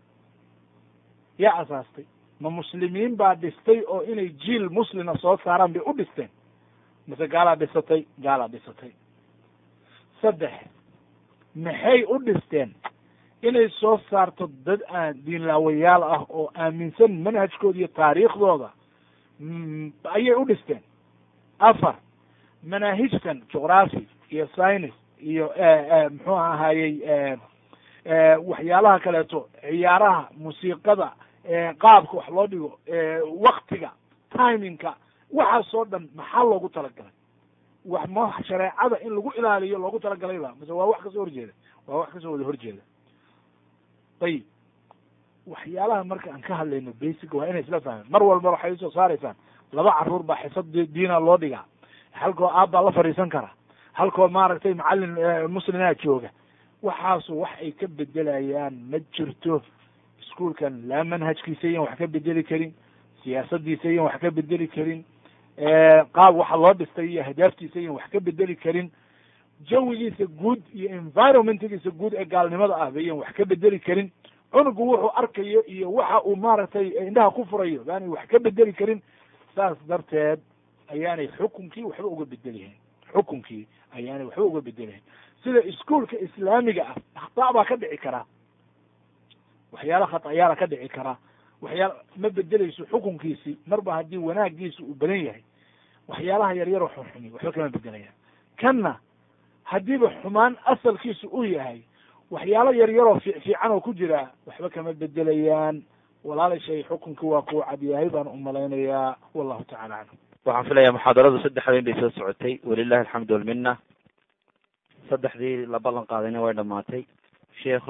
yaa asaastay ma muslimiin baa dhistay oo inay jiil muslima soo saaraan bay u dhisteen mase gaalaa dhisatay gaalaa dhisatay saddex maxay u dhisteen inay soo saarto dad aan diinlaawayaal ah oo aaminsan manhajkooda iyo taariikhdooda ayay u dhisteen afar manaahijtan juqraphy iyo science iyo muxuu ahaayey waxyaalaha kaleeto ciyaaraha musiiqada qaabka wax loo dhigo waktiga timingka waxaasoo dhan maxaa loogu talagalay wax ma shareecada in lagu ilaaliyo loogu talagalay ba mase waa wax kasoo horjeeda waa wax kasoo wada horjeeda ayib waxyaalaha marka aan ka hadlayno basic waa inay isla fahmeen mar walba waxay usoo saaraysaan laba caruur baa xisad diina loo dhigaa halkoo aabbaa la fadhiisan kara halkoo maaragtay macalin muslimaa jooga waxaasu wax ay ka bedelayaan ma jirto iskuolkan laa manhajkiisa iyan wax ka bedeli karin siyaasadiisa iyan wax ka bedeli karin qaab waxa loo dhistay iyo ahdaaftiisa iyan wax ka bedeli karin jawigiisa guud iyo environmentgiisa guud ee gaalnimada ah bayan wax ka bedeli karin cunugu wuxuu arkayo iyo waxa uu maaragtay indhaha ku furayo baanay wax ka bedeli karin saas darteed ayaanay xukunkii waxba uga bedelihayn xukunkii ayaanay waxba uga bedelihayn sida iskuolka islaamiga ah akhtaa baa ka dhici karaa waxyaala khatayaala ka dhici karaa waxyaala ma bedeleyso xukunkiisi marba haddii wanaagiisa uu badan yahay waxyaalaha yaryaroo xunxumi waxba kama bedelayaan kanna haddiiba xumaan asalkiisu uu yahay waxyaalo yaryaroo fi fiican oo ku jira waxba kama bedelayaan walaalishay xukunki waa kuu cadyahay baan umalaynayaa wallahu tacala canhum waxaan filayaa muxaadaradu saddex habeen bay soo socotay walilahi alxamdu walmina saddexdii la ballan qaadayna way dhamaatay sheekh